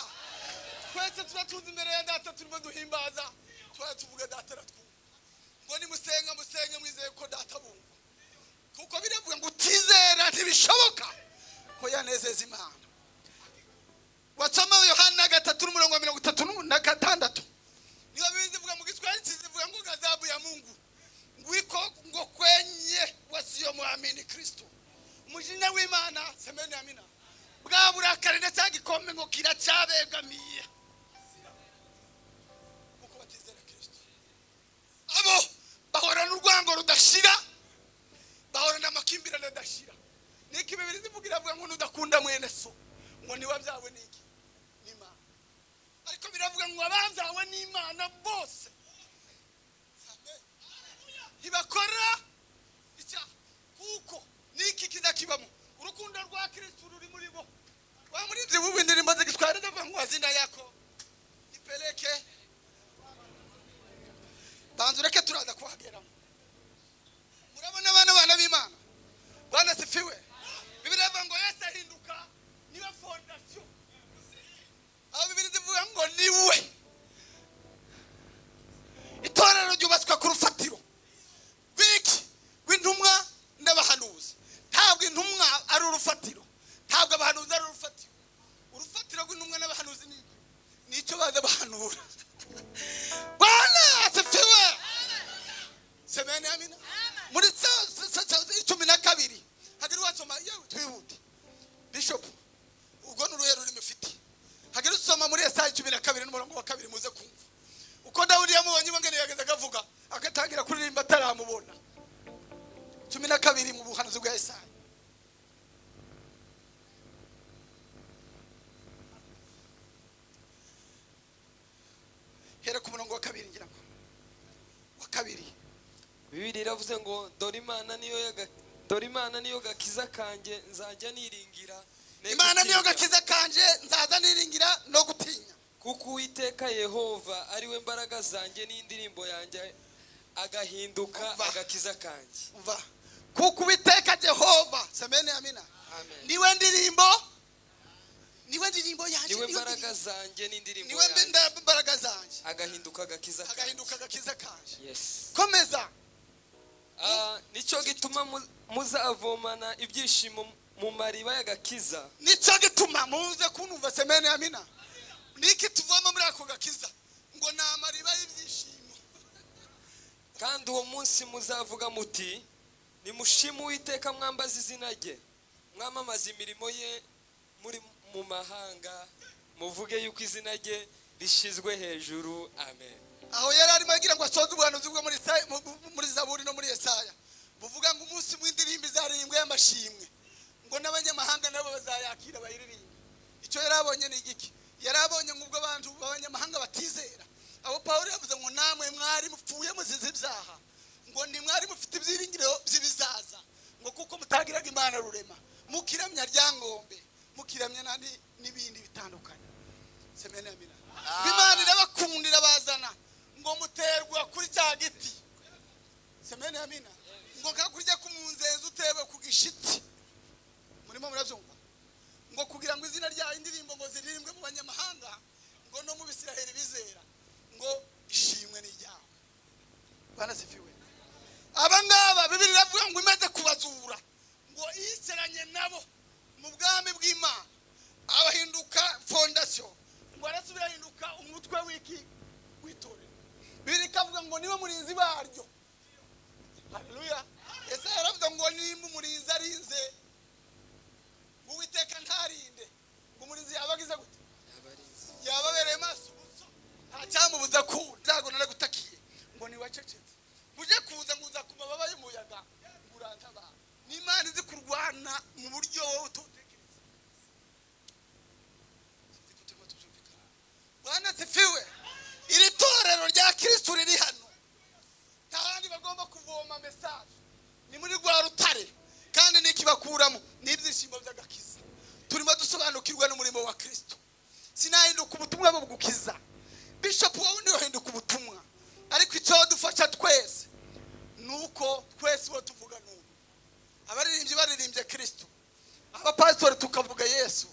twese tuba tuzi imbere ya data turimo duhimbaza tuba tuvuga data aratwumva ngo nimusenga musenge mwizeye ko data bumva kuko biravuga ngo utizera ntibishoboka ko yanezeza imana wasoma yohana gatatu n'umurongo wa mirongo itatu n'u- na gatandatu niba bivuga mu giswahili kizivuga ngo gazabu ya mungu ngwiko ngo kwenye wasiyo mwamini kristo umujinya w'imana semeni amina bwa burakari ndetse gikombe ngo kiracyabegamiye kuko batizera kristo abo bahorana urwango rudashira bahorana amakimbirane adashira niki bibiri zivuga iravuga ngo nudakunda mwene so ngo niba byawe ni iki ni imana ariko biravuga ngo ababyawe ni imana bose Amen. ntibakora icyaha kuko niki kizakibamo urukundo rwa kirisitu ruri muri bo wa muri ibyo bubi indirimbo zigitwara ndavuga ngo wazina yako ipeleke banza ureke turaza kuhageramo murabona abana bana b'imana banasifiwe bibiri bivuga ngo yesu ahinduka niwe fondasiyo aho bibiri zivuga ngo niwe itorero ryubatswe ku rufatiro rw'iki rw'intumwa n'abahanuzi ntabwo intumwa ari urufatiro ntabwo abahanuzi ari urufatiro urufatiro rw'intumwa n'abahanuzi ni iki? ni icyo baza bahanura banasifiwe semeni amina muri saa saa- saa cumi na kabiri hagari wasoma yewe twihute bishopu ubwo ni uruhe rurimi ufite hagari usoma muri esaya cumi na kabiri n'umurongo wa kabiri muze kumva uko dawudi yamubonye ibangene yageze agavuga agatangira kuririmba ataramubona cumi na kabiri mu buhanuzi bwa esaya hera ku murongo wa kabiri ngira ngo wa kabiri bibiri iravuze ngo dore imana niyo yaga- dore imana niyo gakiza kanjye nzajya niringira ne imana niyo gutinya. gakiza kanje nzaza niringira no gutinya kuko uwiteka yehova ari we mbaraga zanjye n'indirimbo yanjye agahinduka Umva. agakiza kanjye umva kuko uwiteka jehova semene amina amen niwe ndirimbo niwe ndirimbo yanjye niwe niwe mbaraga ndirimbo- zanjye n'indirimbo niwe yanjye mbe- mbaraga zanjye agahinduka agakiza kanjye agahinduka agakiza kanje yes komeza Ah, nicyo gituma mu- muzavomana ibyishimo mu mariba y'agakiza nicyo gituma muze kunumva semene amina niki tuvoma muri ako gakiza ngo ni amariba y'ibyishimo kandi uwo munsi muzavuga muti nimushime uwiteka mwambaza izina rye mwamamaza imirimo ye muri mu mahanga muvuge yuko izina rye rishyizwe hejuru amen aho yari arimo agira ngo asoze ubuhanuzi bwo muri Isaya- mu- mu- muri zaburi no muri yesaya buvuga ngo umunsi w'indirimbo izaririmbwa y'amashimwe ngo n'abanyamahanga nabo bazayakira bayiririmbe icyo yari abonye ni igiki yari abonye nk'ubwo abantu b'abanyamahanga batizera abo pawulo yavuze ngo namwe mwari mupfuye muzize ibyaha ngo ni mwari mufite ibyiringiro by'ibizaza ngo kuko mutagiraga imana rurema mukiramya ryangombe mukiramya n'andi- n'ibindi bitandukanye semena yamina imana irabakunda irabazana ngo muterwa kuri cya giti semena yamina ngo kakurya k'umunzenzi utewe ku gishiti murimo murabyumva ngo kugira ngo izina rya indirimbo ngo ziririmbwe mu banyamahanga ngo no mu bisiraheli bizera ngo ishimwe ni iryawe banasifiwe aba ngaba bibiri iravuga ngo imaze kubazura ngo yiseranye nabo mu bwami bw'imana abahinduka fondasiyo ngo arasubira ahinduka umutwe w'iki w'itorero bibiri ikavuga ngo niwe murinzi baryo haleluya ese yaravuze ngo nimba umurinzi arinze ngo uwiteka ntarinde ngo umurinzi yaba agize gute yababereye maso gusa nta cyamubuza ku ntago naragutakiye ngo ni wacecetse mujye kuza nguza ku mababa y'umuyaga ngo urantabara n'imana izi kurwana mu buryo wowe ututekereza Sinzi ko turimo tubyumvikana. bwana sifiwe iri torero rya kirisitu riri hano nta bandi bagomba kuvoma mesaje ni muri rwa rutare kandi n'ikibakuramo ni ibyishimo by'agakiza turimo dusobanukirwa n'umurimo wa kirisitu sinahinduka ubutumwa bwo gukiza bishopu wowe ntiyohinduka ubutumwa ariko icyo dufasha twese ni uko twese uwo tuvuga ni umwe abaririmbyi baririmbye kirisitu abapasitori tukavuga yesu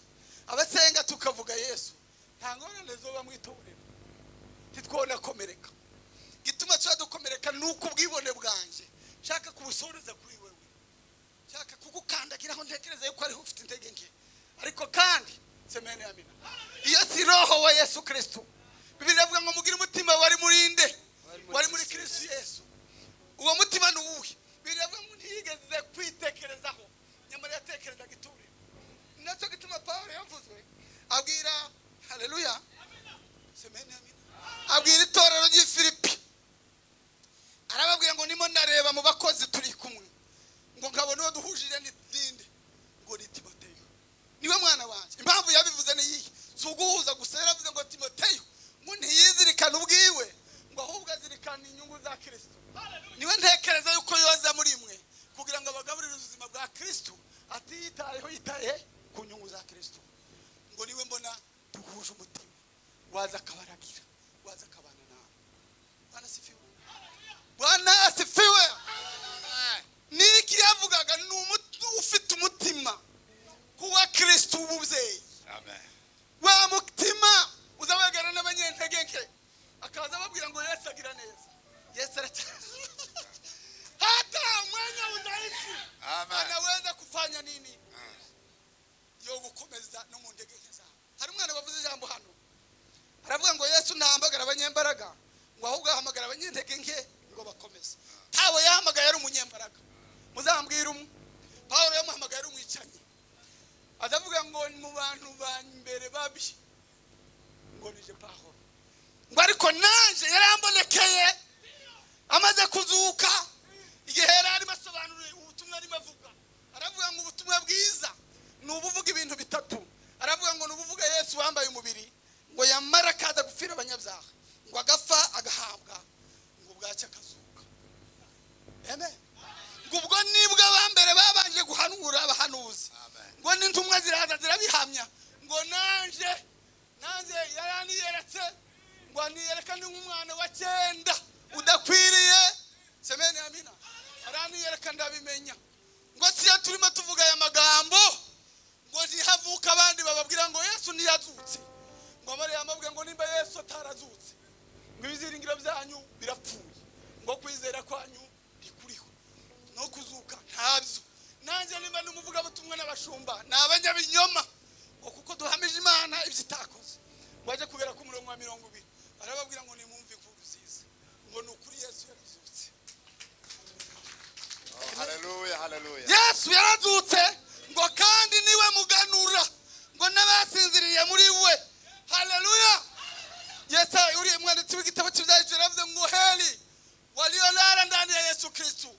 abasenga tukavuga yesu nta ngorane zoba mwitorera ntitwone komereka gituma tuba dukomereka ni uko ubwibone bwanjye nshaka kubusoreza kuri wewe nshaka kugukandagira aho ntekereza yuko ariho ufite intege nke ariko kandi semene ya mina iyo si roho wa yesu kirisitu bibiri avuga ngo mugire umutima wari muri nde wari muri kirisitu yesu uwo mutima ni uwuhe bibiri avuga ngo ntiyigeze kwitekerezaho nyamara yatekerezaga itorero ni nacyo gituma pawulo yavuzwe abwira hareruya semene ya mina abwira itorero ry'i filipi arababwira ngo nimo nareba mu bakozi turi kumwe ngo nkabona uwo duhujije n'indi ngo ni timoteyo niwe mwana wanjye impamvu yabivuze ni iyi si uguhuza gusa yaravuze ngo timoteyo ngo ntiyizirikane ubwiwe ngo ahubwo azirikane inyungu za kirisito niwe ntekereza yuko yoza muri mwe kugira ngo abagaburire ubuzima bwa kirisito atiyitayeho yitaye ku nyungu za kirisito ngo niwe mbona duhuje umutima waza akabaragira waza akabana nawe bwana sifiwe bwana asifiwe niki yavugaga ni umuti ufite umutima kuwa kirisito w'umubyeyi amen wa mutima uzabagana n'abanyentege nke akaza ababwira ngo yesu agira neza yesu aracyari hata umwanya udahise amen anaweza kufanya nini yo gukomeza no mu ndege nke zawe hari umwana wavuze ijambo hano aravuga ngo yesu ntahamagara abanyembaraga ngo ahubwo ahamagara abanyentege nke ngo bakomeze ntawe yahamagaye ari umunyembaraga muzambwira umwe pawulo yamuhamagaye ari umwicanyi azavuga ngo ni mu bantu ba mbere babi ngo nije pawulo ngo ariko nanjye yarambonekeye amaze kuzuka igihe yari arimo asobanura ubutumwa arimo avuga aravuga ngo ubutumwa bwiza ni ubuvuga ibintu bitatu aravuga ngo ni ubuvuga yesu wambaye umubiri ngo yamara akaza gupfira abanyabyaha ngo agapfa intumwa ziraza zirabihamya ngo nanje nanje yaraniyeretse ngo aniyereka ni nk'umwana wa cyenda udakwiriye semeni amina araniyereka ndabimenya ngo siyo turimo tuvuga aya magambo ngo ntihavuka abandi bababwira ngo yesu ntiyazutse ngo abariya bamubwira ngo nimba yesu atarazutse ngo ibiziringiro byanyu birapfuye ngo kwizera kwanyu ntikuriho no kuzuka ntabyo nanjye nimba n'umuvugabutumwa n'abashumba ni abanyabinyoma ngo kuko duhamije imana ibyo itakoze ngo ajye kubera ku murongo wa mirongo ibiri barababwira ngo nimwumve inkuru nziza ngo ni ukuri yesu yarazutse Oh, hallelujah, hallelujah. yesu yarazutse ngo kandi niwe muganura ngo n'abasinziriye muri we haleluya yesayi uriya mwanditsi w'igitabo cy'ibyahise yaravuze ngo heli wariyolala ndani ya yesu kirisitu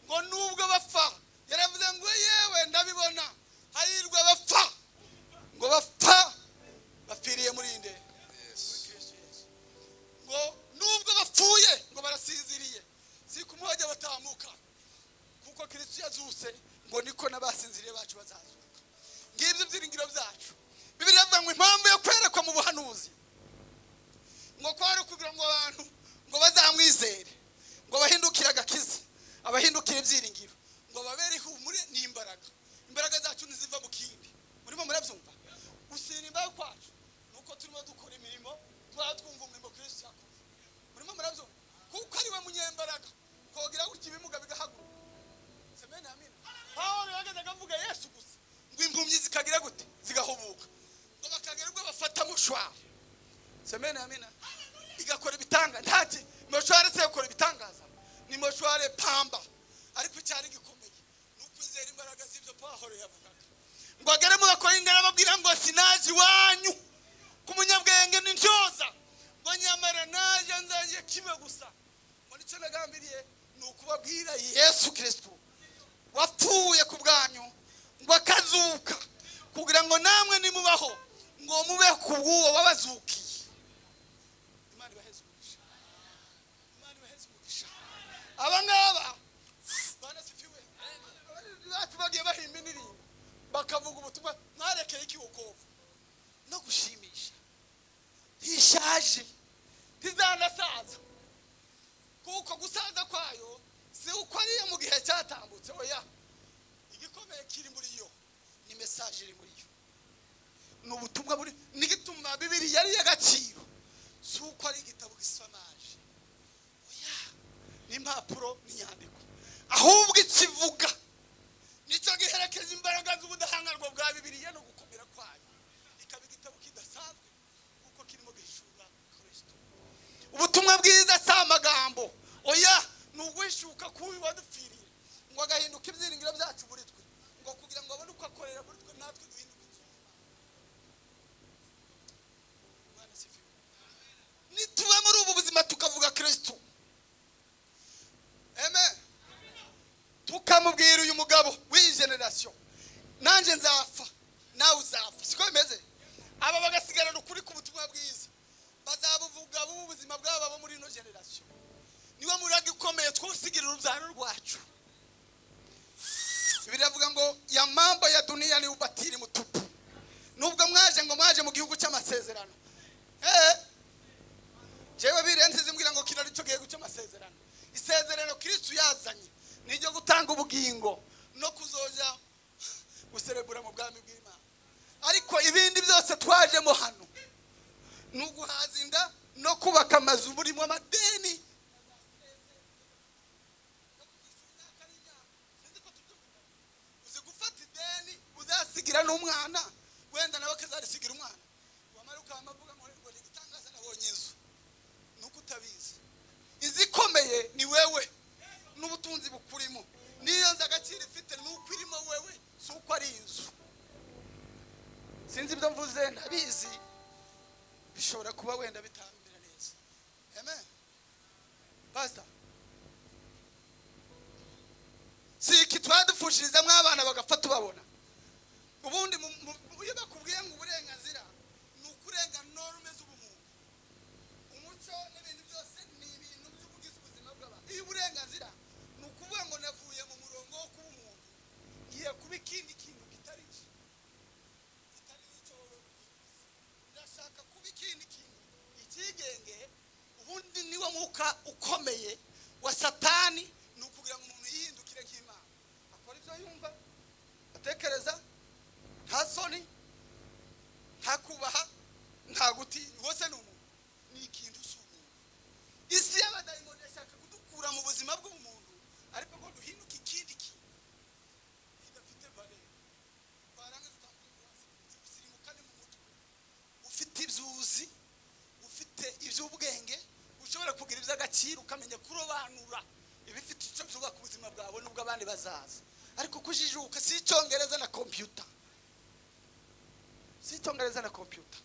ngo nubwo bapfa yaravuze ngo yewe ndabibona hahirwa bapfa ngo bapfa bapfiriye muri iyi ndege ngo nubwo bapfuye ngo barasinziriye si ku muhajya batamuka kuko kirisitu yazuse ngo niko n'abasinziriye bacu bazazuka ngibyo ibyiringiro byacu bibiri yavuga ngo impamvu yo kwerekwa mu buhanuzi ngo kwari ukugira ngo abantu ngo bazamwizere ngo bahindukire agakiza abahindukire ibyiringiro ngo babere ihumure n'imbaraga imbaraga zacu ntiziva mu kindi murimo murabyumva gusinimba kwacu ni uko turimo dukora imirimo twaba twumva umurimo kirisitu yakoze murimo murabyumva kuko ari we munyembaraga kogira gutya ibimuga bigahaguruka semeni amina pawulo yahagaze akavuga yesu gusa ngo impumyi zikagira gute zigahubuka ngo bakagira ubwo bafata mushwara semeni amina igakora ibitanga ntaki moshware se yakora ibitangaza ni moshware pamba ariko icyari gikomeye ni ukwizera imbaraga z'ibyo pawulo yavugaga ngo agere mu bakorinde arababwira ngo sinaje iwanyu ku munyabwenge n'intyoza ngo nyamara naje nzajye kimwe gusa ngo nicyo nagambiriye ni ukubabwira yesu kirisitu wapfuye ku bwanyu ngo akazuka kugira ngo namwe nimubaho ngo mube ku bw'uwo wabazukiye imana ibaheze umugisha imana ibaheze umugisha aba ngaba banasifiwe bacu bagiye bahimba indirimbo bakavuga ubutumwa mwarekeye ikiwokovu no gushimisha ntishaje ntizanasaza kuko gusaza kwayo si uko ariyo mu gihe cyatambutse oya igikomeye kiri muri yo ni mesaje iri muri yo ni ubutumwa buri n'igituma bibiri yari y'agaciro si uko ari igitabo gisamaje oya ni impapuro n'inyandiko ahubwo ikivuga nicyo giherekeza imbaraga z'ubudahangarwa bwa bibiriya no gukomera kwayo ikaba igitabo kidasanzwe kuko kirimo gihishura kirisito ubutumwa bwiza si amagambo oya ni uguhishuka k'uyu wadupfiriye ngo agahinduka ibyiringiro byacu muri twe ngo kugira ngo abone uko akorera muri twe natwe duhinduke ibyuma Imana isifiwe. nituba muri ubu buzima tukavuga kirisitu eme tukamubwira uyu mugabo w'iyi generasiyo nanjye nzapfa nawe uzapfa siko bimeze aba bagasigarana ukuri k'ubutumwa bwiza bazabuvuga b'ubuzima bwabo bo muri ino generasiyo niwe muraga ikomeye twusigira urubyaro rwacu biravuga ngo ya mambo ya duniya ni ubatiri mutupu nubwo mwaje ngo mwaje mu gihugu cy'amasezerano eh jewe birenze zimbwira ngo kino aricyo gihugu cy'amasezerano isezerano kirisitu yazanye ni iryo gutanga ubugingo no kuzoja guserebura mu bwami bw'imana ariko ibindi byose twajemo hano ni uguhaza inda no kubaka amazu burimo amadeni uzi gufata ideni uzasigira n'umwana wenda nawe akazarisigira umwana wamara ukaba avuga ngo ngo ni igitangaza nabonye inzu nuko utabizi inzu ikomeye ni wewe n'ubutunzi bukurimo n'iyo nzu agaciro ifite ni uko irimo wewe si uko ari inzu sinzi ibyo mvuze ntabizi bishobora kuba wenda bitambira neza amen pastor si iki twadupfushirizamo abana bagapfa tubabona ubundi mu- mu- iyo bakubwiye ngo uburenganzira ni ukurenga norme z'ubumuntu umuco n'ibintu byose ni ibintu by'ubugize ubuzima bw'abantu iyo uburenganzira ni ukuvuga ngo navuye mu murongo wo kuba umuntu ngiye kuba ikindi kintu kitari iki ukomeye wa satani ni ukugira ngo umuntu yihindukire nk'imana akora ibyo yumva atekereza nta soni nta kubaha nta gutinya wose ni umuntu ni ikintu si umuntu isi y'abadayimoni yashaka kudukura mu buzima bw'umuntu ariko ngo duhinduke ikindi kintu kidafite valere twarangiza utambuka hasi usirimuka ni mu mutwe ufite ibyo uzi ufite iby'ubwenge ushobora kugira iby'agaciro ukamenya kurobanura ibifite icyo byubaka ubuzima bwawe n'ubwo abandi bazaza ariko kujijuka si icyongereza na kompiyuta si icyongereza na kompiyuta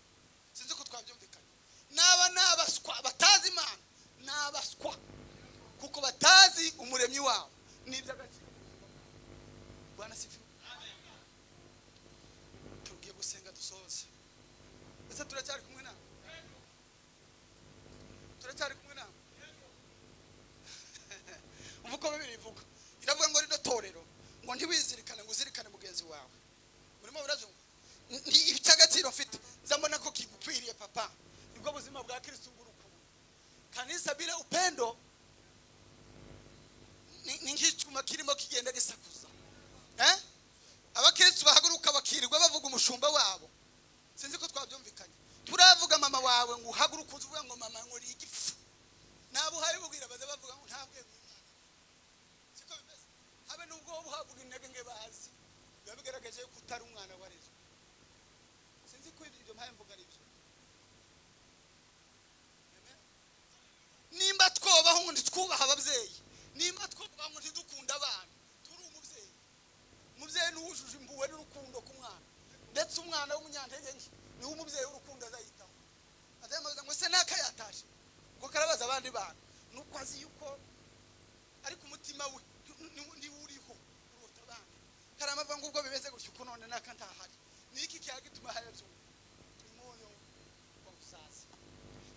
sinzi ko twabyumvikanye n'aba ni abaswa batazi imana ni abaswa kuko batazi umuremyi wabo ni iby'agaciro rwanda sifi tugiye gusenga dusoze ese turacyari kumwe nawe turacyari kumwe nawe ubu uko bibiri ivuga iravuga ngo rino torero ngo ntiwizirikane ngo uzirikane mugenzi wawe murimo murazumva N- ni icy'agaciro mfite zambona ko kigukwiriye papa nibwo buzima bwa kirisitu ngurukundo kanisa bila upendo ni ni nk'icyuma kirimo kigenda gisakuza Eh? abakirisitu bahaguruka bakirirwa bavuga umushumba wabo sinzi ko twabyumvikanye turavuga mama wawe ngo uhaguruke uzi uvuga ngo mama nkora igifu nabo uhari bubwira baza bavuga ngo nta bwenge umwana siko bimeze habe nubwo wowe uhabwa intege nke bazi biba bigaragaje yuko utari umwana warezwe sinzi ko ibyo mpaye mvuga ari byo Amen. nimba twobaho ngo ntitwubahe ababyeyi nimba twubaha ngo ntidukunda abana turi umubyeyi umubyeyi ni uwujuje impuhwe n'urukundo ku mwana ndetse umwana w'umunyantege nke niwe umubyeyi w'urukundo azayitaho azamubaza ngo se naka yataje ngo karabaza abandi bana nuko azi yuko ariko umutima we ni- ni uriho urota abandi karamava ngo ubwo bimeze gutyo uko none naka ntahari ni iki cyaha gituma hari abyo umunyu wa musaza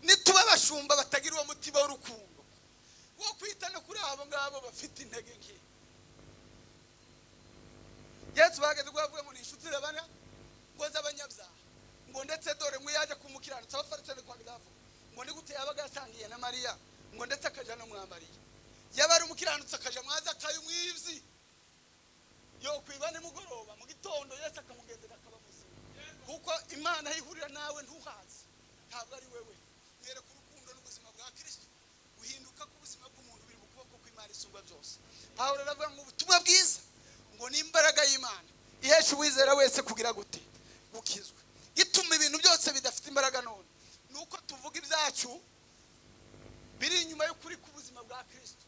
nituba abashumba batagira uwo mutima w'urukundo wo kwita no kuri abo ngabo bafite intege nke yesu bahagaze ubwo bavuga ngo ni inshuti zabana ngo z'abanyabyaha ngo ndetse dore ngo yajya kumukiranutsa abafarisani kwa bilavu ngo ni gute yabaga yasangiye na mariya ngo ndetse akaja no mwambariye yaba ari umukiranutsi akaja mwaza akayumwivyi yo kwiba nimugoroba mu gitondo yesu akamugendera akaba muzima kuko imana aho ihurira nawe ntuhazi ntabwo ari wewe yereka urukundo n'ubuzima bwa kirisito guhinduka k'ubuzima bw'umuntu biri mu kuboko kw'imana isumba byose pawulo aravuga ngo ubutumwa bwiza ngo ni imbaraga y'imana ihesha uwizera wese kugira gute gukizwa ituma ibintu byose bidafite imbaraga none ni uko tuvuga ibyacu biri inyuma y'ukuri k'ubuzima bwa kirisito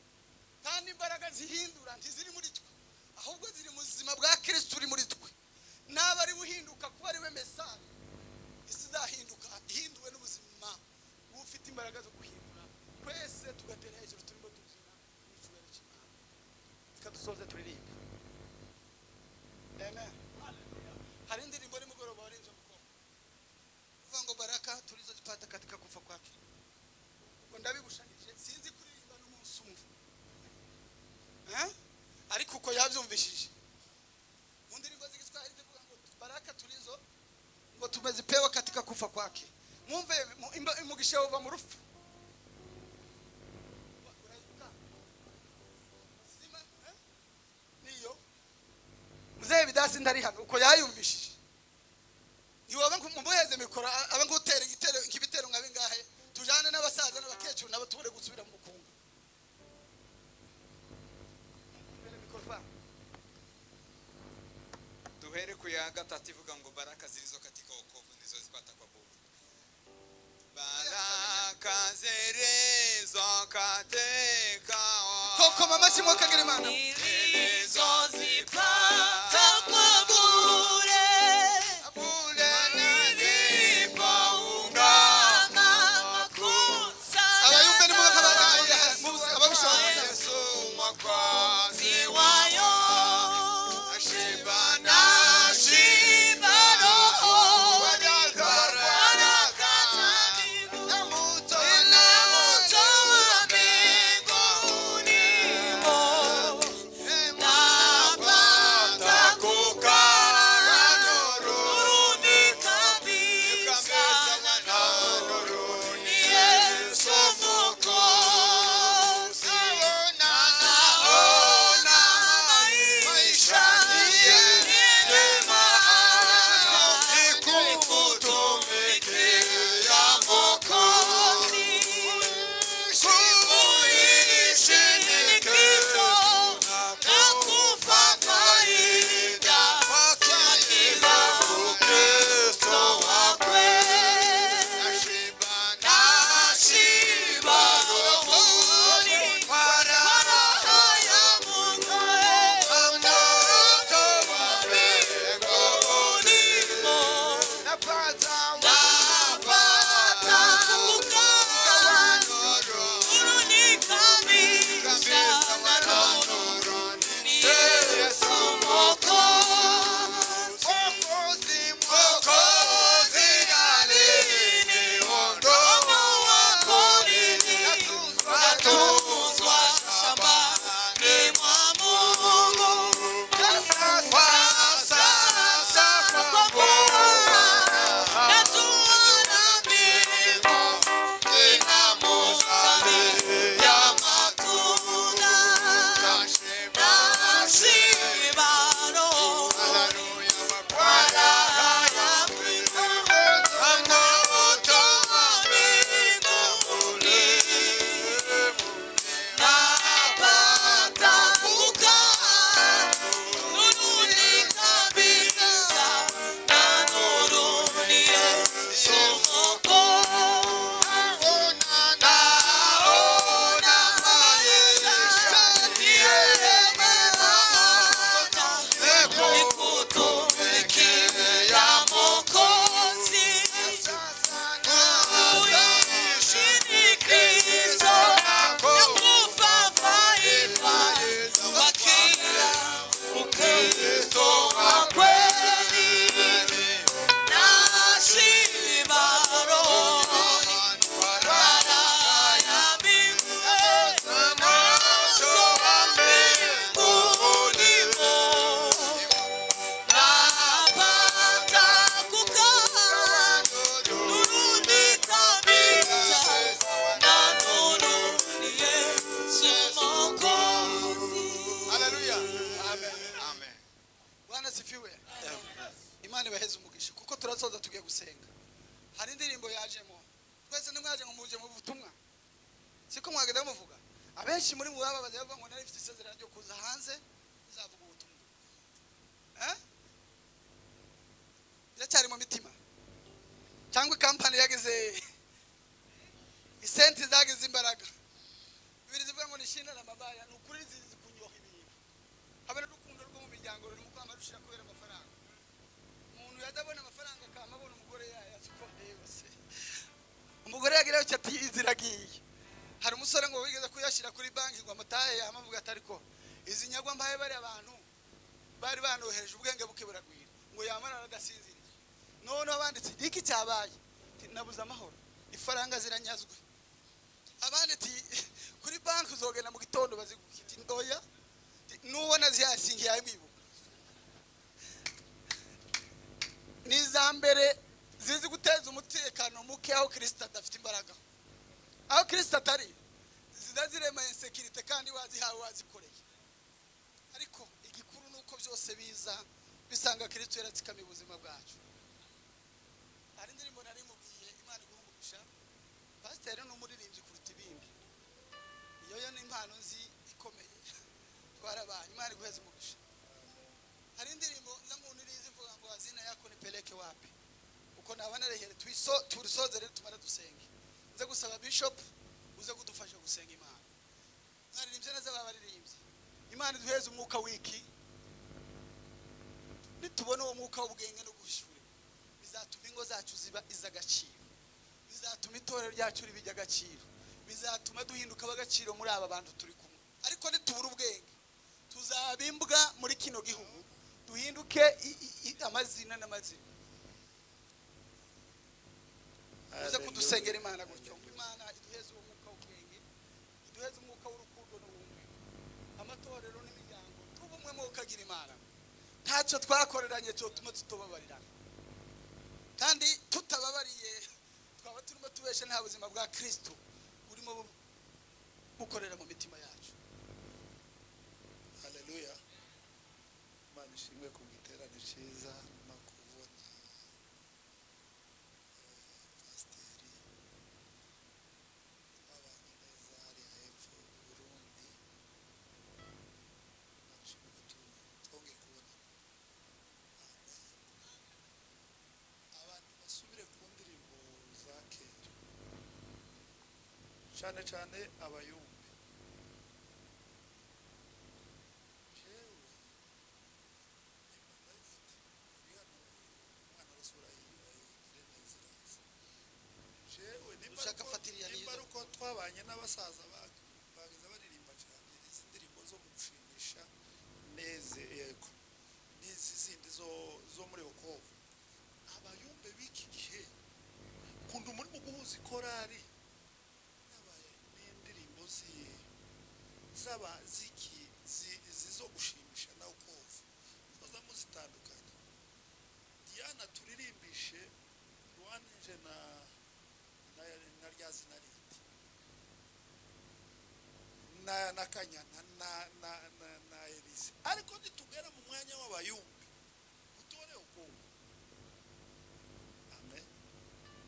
kandi imbaraga zihindura ntiziri muri twe ahubwo ziri mu buzima bwa kirisito uri muri twe n'aba ari uhinduka kuba ari we mesaje isi izahinduka ihinduwe n'ubuzima bufite imbaraga zo guhindura twese tugatera hejuru turimo tubyina mu cyubahiro cy'imana reka dusoze turirimbe amen hari indirimbo nimugoroba warenze umukobwa uvuga ngo baraka turizo zipata katika kufa kwake ngo ndabigushanije sinzi kuririmba n'umunsi umwe Eh? ariko uko yabyumvishije mu ndirimbo z'igiswahili zivuga ngo baraka turizo ngo tumezipewa katika kufa kwake mwumve mu- imba- umugisha uva mu rufu Uraibuka? Sima, eh? niyo muzehe bidasi ndari hano uko yayumvishije ntiwaba mumuheze mikoro a- abe ngutera igitero nk'ibitero nka bingahe tujane n'abasaza n'abakecuru nabo tubure gusubira mu bukungu Mbere bikorwa. duhere ku ya gatatu ivuga ngo baraka zilizo katika wokovu ndizo zipata kwa Bwana baraka zilizo katika kokoma amashyi mwakagera imana Nilizozipata kwa bure, nilipoungama makosa abayumbe yangu. nimubakabaganira ababishoboye Ziwayo, nashiba roho, baraka zangu. Namutoa mbinguni, napo dusoza tugiye gusenga hari indirimbo yajemo twese nimwaje ngo muje mu butumwa siko mwagenda muvuga abenshi muri mubaba bajya bavuga ngo narifite isezerano ryo kuza hanze nzavuga ubutumwa Eh? biracyari mu mitima cyangwa kampani yagize isenti zagize imbaraga bibiri zivuga ngo nishinana amabaya ni ukuri zizi kunyoha ibintu habe n'urukundo rwo mu miryango ruri mu kwama rushira kubera amafaranga umuntu yadabona amafaranga akama abona umugore yayo azikomeye yose umugore yagira icyo ati izi iragiye hari umusore ngo wigeze kuyashyira kuri banki ngo amatahe yamavuga ati ariko izi nyagwa mbaye bari abantu bari banohereje ubwenge buke buragwira ngo yamara agasinzira noneho banditse iki cyabaye Ati, nabuze amahoro ifaranga ziranyazwe abandi ati kuri banki uzogenda mu gitondo bazigukiti ntoya nubona zihasingi yamwibuka ni iza mbere zizi guteza umutekano muke aho kirisita adafite imbaraga aho kirisita atari ziza zirema insekirite kandi wazihawe wazikoreye ariko igikuru ni uko byose biza bisanga kirisita yaratsikamiye ubuzima bwacu hari indirimbo nari mubwiye imana iguhumurusha pasiteri ni umuririmbyi kuruta ibindi iyo yo ni impano nzi ikomeye twarabaye imana iguheze umugisha hari indirimbo nza nkunu irizi ivuga ngo hazina yako ni peleke wapi uko nabana rehere twiso turisoze rero tumara dusenge nze gusaba bishop uze kudufasha gusenga imana mwaririmbye neza babaririmbye imana iduheze umwuka wiki nitubona uwo mwuka w'ubwenge no guhishura bizatuma ingo zacu ziba iz'agaciro bizatuma itorero ryacu riba iry'agaciro bizatuma duhinduka ab'agaciro muri aba bantu turi kumwe ariko nitubura ubwenge tuzaba imbwa muri kino gihugu duhinduke i- i- i- amazina n'amazina uze kudusengera imana gutyo ngo imana iduheze uwo mwuka w'ubwenge iduheze umwuka w'urukundo n'ubumwe amatorero n'imiryango tuba umwe mu ukagira imana ntacyo twakoreranye cyotuma tutubabarirana kandi tutababariye twaba turimo tubesha nta buzima bwa kristo burimo bu- bukorera mu mitima yacu haleluya imana ishimwe ku giterane cyiza no kubona eh, pasiteri babanye neza hariya hepfo i burundi imana ishimwe ko tu- twongeye kubona abantu basubire ku ndirimbo za kera cyane cyane abayumbi jewe imana ifite ibihanuro umwana arasura yigire neza iraza jewe nimba Ushaka ari uko- mfatiriya nimba nizo. ari uko twabanye n'abasaza ba- bageze baririmba cyane izi ndirimbo zo gushimisha neze yego n'izi zindi zo- zo muri okovu abayumbe b'iki gihe kunda umurimo guhuza ikorari n'aba- n'indirimbo ziye zaba ziki zi- zizo gushimisha nawe ukumva muza muzitandukanye diana turirimbishe rwanije na na, na rya zina rindi na na kanyana na na na, na elise ariko nitugera mu mwanya w'abayumbi utore ukumva amen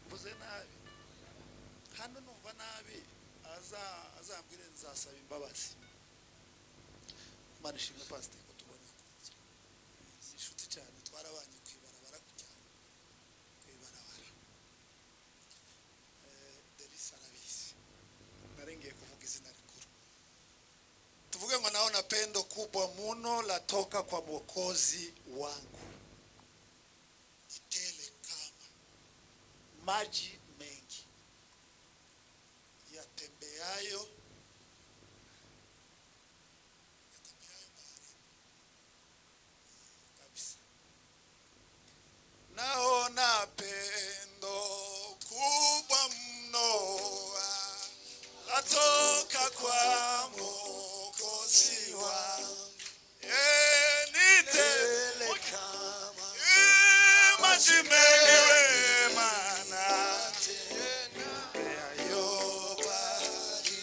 mvuze nabi hano numva nabi aza- azambwire nzasaba imbabazi imana ishimwe pasiteri ko tubona ni inshuti cyane twarabanye ku ibarabara kujyana ku ibarabara Eh, derisi arabizi narengeye kuvuga izina rikuru tuvuge ngo naho napendo kubwa muno latoka kwa mwokozi wangu itele kama maji mengi yatembeayo yatembeayo baharini kabisa naona pendo kubwa mno latoka kwa mwokozi wa enite maji mengi wema na tena yayo bahari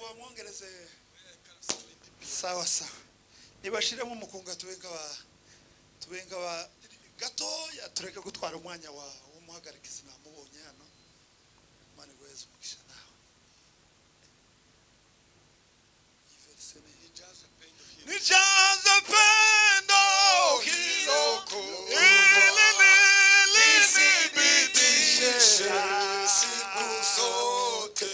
bamwongereze sawa sawa nibashiremo umukunga tubenga ba tubenga ba gatoya tureke gutwara umwanya wa w'umuhagarike sinamubonye hano mani weza umugisha nawe nijaza pendo hiloko ilini lisibitishe siku zote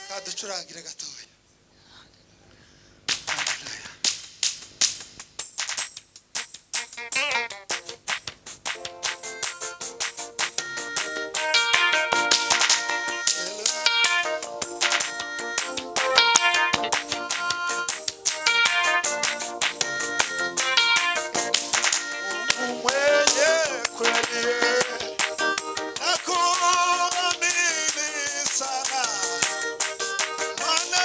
kaducurangire gatoya Hallelujah. mwenye kweli nakuamini sana maana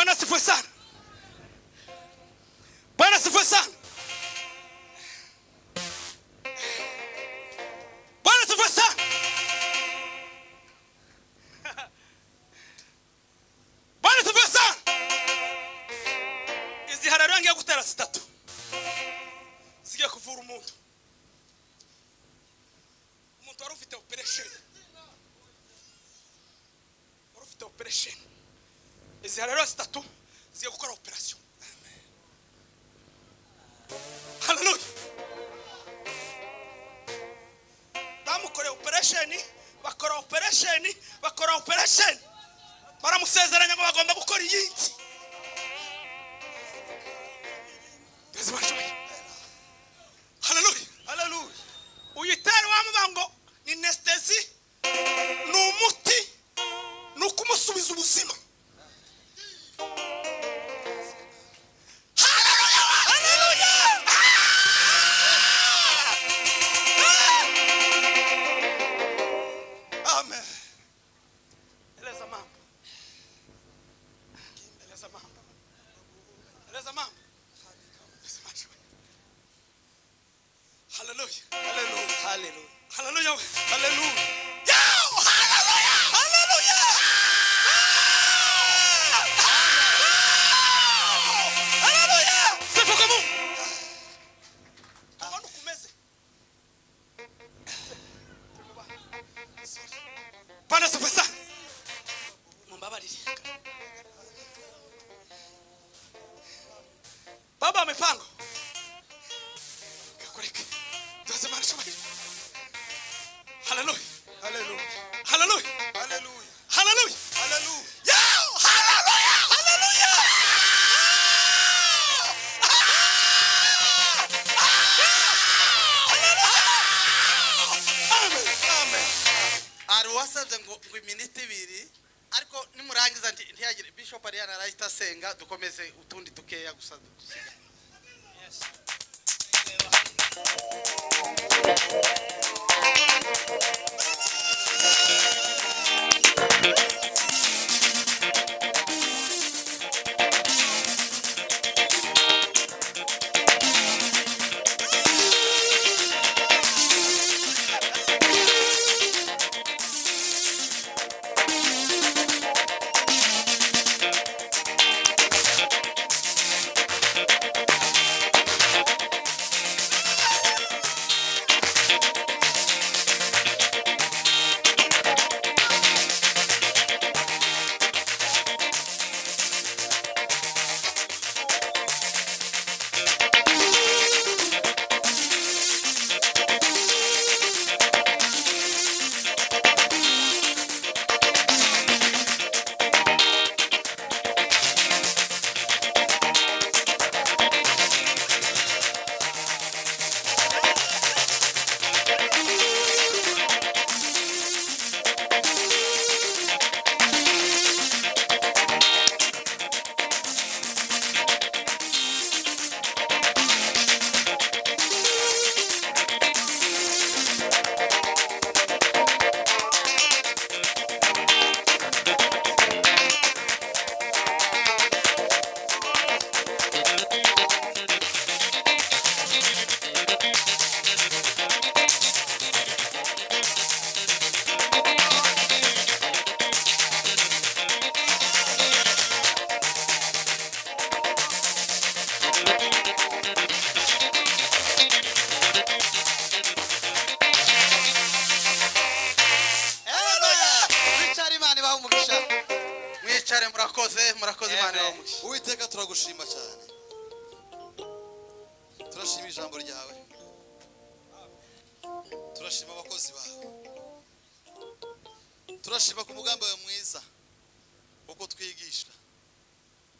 asifiwe sana bwana asifiwe sana bwana asifiwe sana bwana asifiwe sana izihara rero ngiye gutera zitatu zigiye kuvura umuntu umuntu wari ufite operesheni wari ufite operesheni izihara rero zitatu zigiye gukora operasiyo haleluya bamukoreye operesheni bakora operesheni bakora operesheni baramusezeranya ngo bagomba gukora iyindi Bizima joy. Hallelujah. Hallelujah. Uyitere wa mubango ni nestesi ni umuti ni ukumusubiza ubuzima. Hallelujah. Hallelujah. Ah! Ah! Amen. Eleza mambo. Eleza mambo. Eleza mambo. Hallelujah. Hallelujah. Hallelujah. Hallelujah. Hallelujah. Yo! Hallelujah. Hallelujah. Hallelujah. Sifa kwa Mungu. Tunaona kumeze. Bwana sifa sana. Mumbabariri. Baba mipango kakureke tuweze mara shomari haleluya haleluya haleluya haleluya haleluya haleluya yo haleluya haleluya Amen. Amen. hari uwasabye ngo ngo iminota ibiri ariko nimurangiza nti- ntihagire bishop ariya narahita asenga dukomeze utundi dukeya gusa dusigaye mwicare imana ibaha umugisha mwicare murakoze murakoze imana ibaha umugisha uwiteka turagushima cyane turashima ijambo ryawe turashima abakozi bawe turashima ku mugambi wawe mwiza wo kutwigisha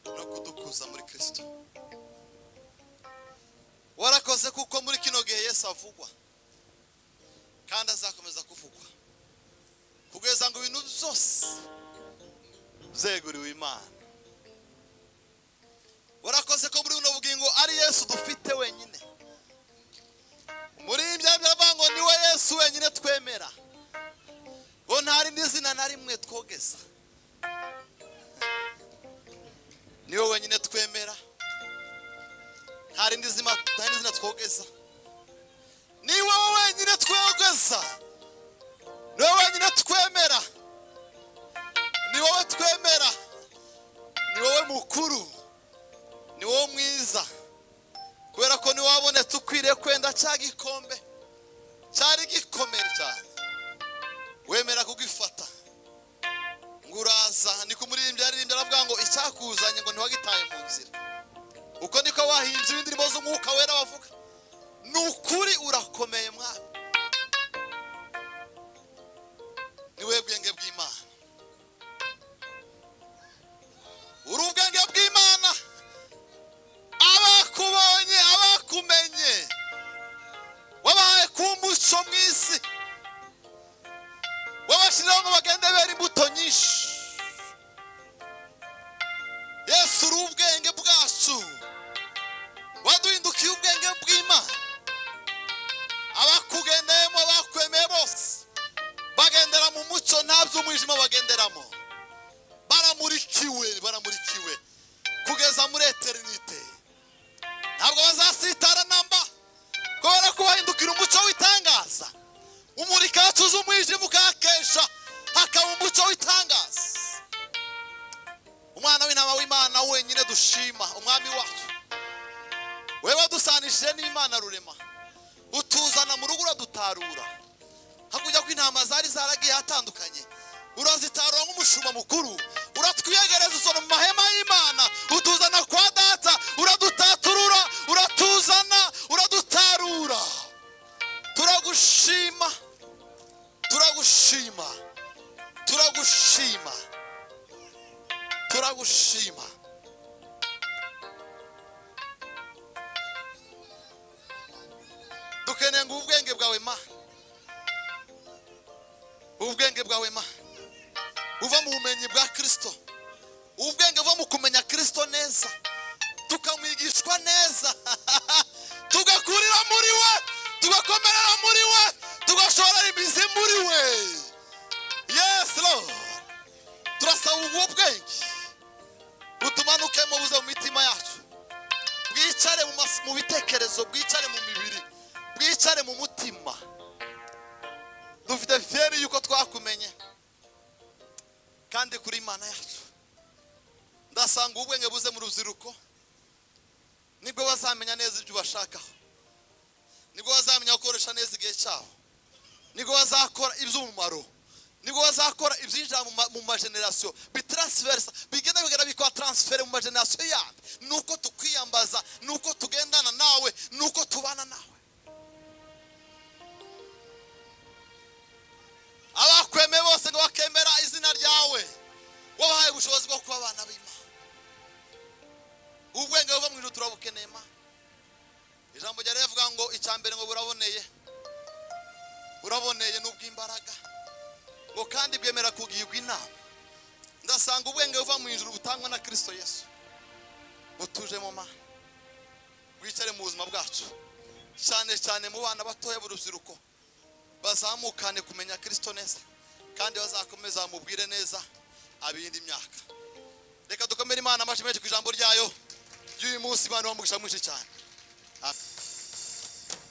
no kudukuza muri kirisito warakoze kuko muri kino gihe yesu avugwa kandi azakomeza kuvugwa kugeza ngo ibintu byose byeguriwe imana warakoze ko muri buno bugingo ari yesu dufite wenyine muri bya byava ngo ni we yesu wenyine twemera ngo nta rindi zina na rimwe twogeza niwe wenyine twemera nta rindi zina nta rindi zina twogeza ni wowe wenyine twogeza ni wowe wenyine twemera ni wowe twemera ni wowe mukuru ni wowe mwiza kubera ko niwe wabonetse ukwiriye kwenda cya gikombe cyari gikomere cyane wemera kugifata ngo uraza niko umuririmbyi yaririmbye aravuga ngo icyakuzanye ngo ntiwagitaye mu nzira uko niko wahinze ibindirimbo z'umwuka wera wavuga ni ukuri urakomeye mwami ni we bwenge bw'imana uri ubwenge bw'imana abakubonye abakumenye wabahaye ku mbuso mu isi wabashyizeho ngo bagende bera imbuto nyinshi yesu uri ubwenge bwacu waduhindukiye ubwenge bw'imana abakugendeyemo bakwemeye bose bagendera mu mucyo nta by'umwijima bagenderamo baramurikiwe baramurikiwe kugeza muri eterinite ntabwo bazasitara namba kubera ko bahindukira umuco w'itangaza umurika wacuze umwijima ukahakesha hakaba umuco w'itangaza umwana w'intama w'imana wenyine dushima umwami wacu we wadusanishije n'imana rurema utuzana mu rugo uradutarura hakurya ko intama zari zaragiye hatandukanye urazitarura nk'umushumba mukuru uratwiyegereza usora mu mahema y'imana utuzana kwa data uradutaturura uratuzana uradutarura turagushima turagushima turagushima turagushima dukeneye ngo ubwenge bwawe ma ubwenge bwawe ma uva mu bumenyi bwa kirisito ubwenge buva mu kumenya kirisito neza tukamwigishwa neza tugakurira muri we tugakomerera muri we tugashorera imizi muri we yesi Lord turasaba ubwo bwenge butumanuke mu buze mu mitima yacu bwicare mu mas- mu bitekerezo bwicare mu mibiri bwicare mu mutima dufite feri y'uko twakumenye kandi kuri imana yacu ndasanga ubwenge buze mu rubyiruko nibwo bazamenya neza ibyo ubashakaho nibwo bazamenya gukoresha neza igihe cyabo nibwo bazakora iby'umumaro nibwo bazakora ibyinjira mu ma- mu majenerasiyo bitarasiferisa bigenda bigenda bikora taransiferi mu majenerasiyo yandi ni uko tukwiyambaza ni uko tugendana nawe ni uko tubana nawe abakwemeye bose ngo bakemera izina ryawe wabahaye ubushobozi bwo kuba abana b'imana ubwenge buva mu ijuru turabukeneye ma ijambo rya rivuga ngo icya mbere ngo buraboneye buraboneye ni ubw'imbaraga ngo kandi bwemera kugirwa inama ndasanga ubwenge buva mu ijuru butangwa na kirisito yesu butujemo ma bwicare mu buzima bwacu cyane cyane mu bana batoya b'urubyiruko bazamukane kumenya kirisito neza kandi bazakomeza bamubwire neza abiyindi myaka reka dukomere imana amashyi menshi ku ijambo ryayo ry'uyu munsi imana ibahe umugisha mwinshi cyane Amen.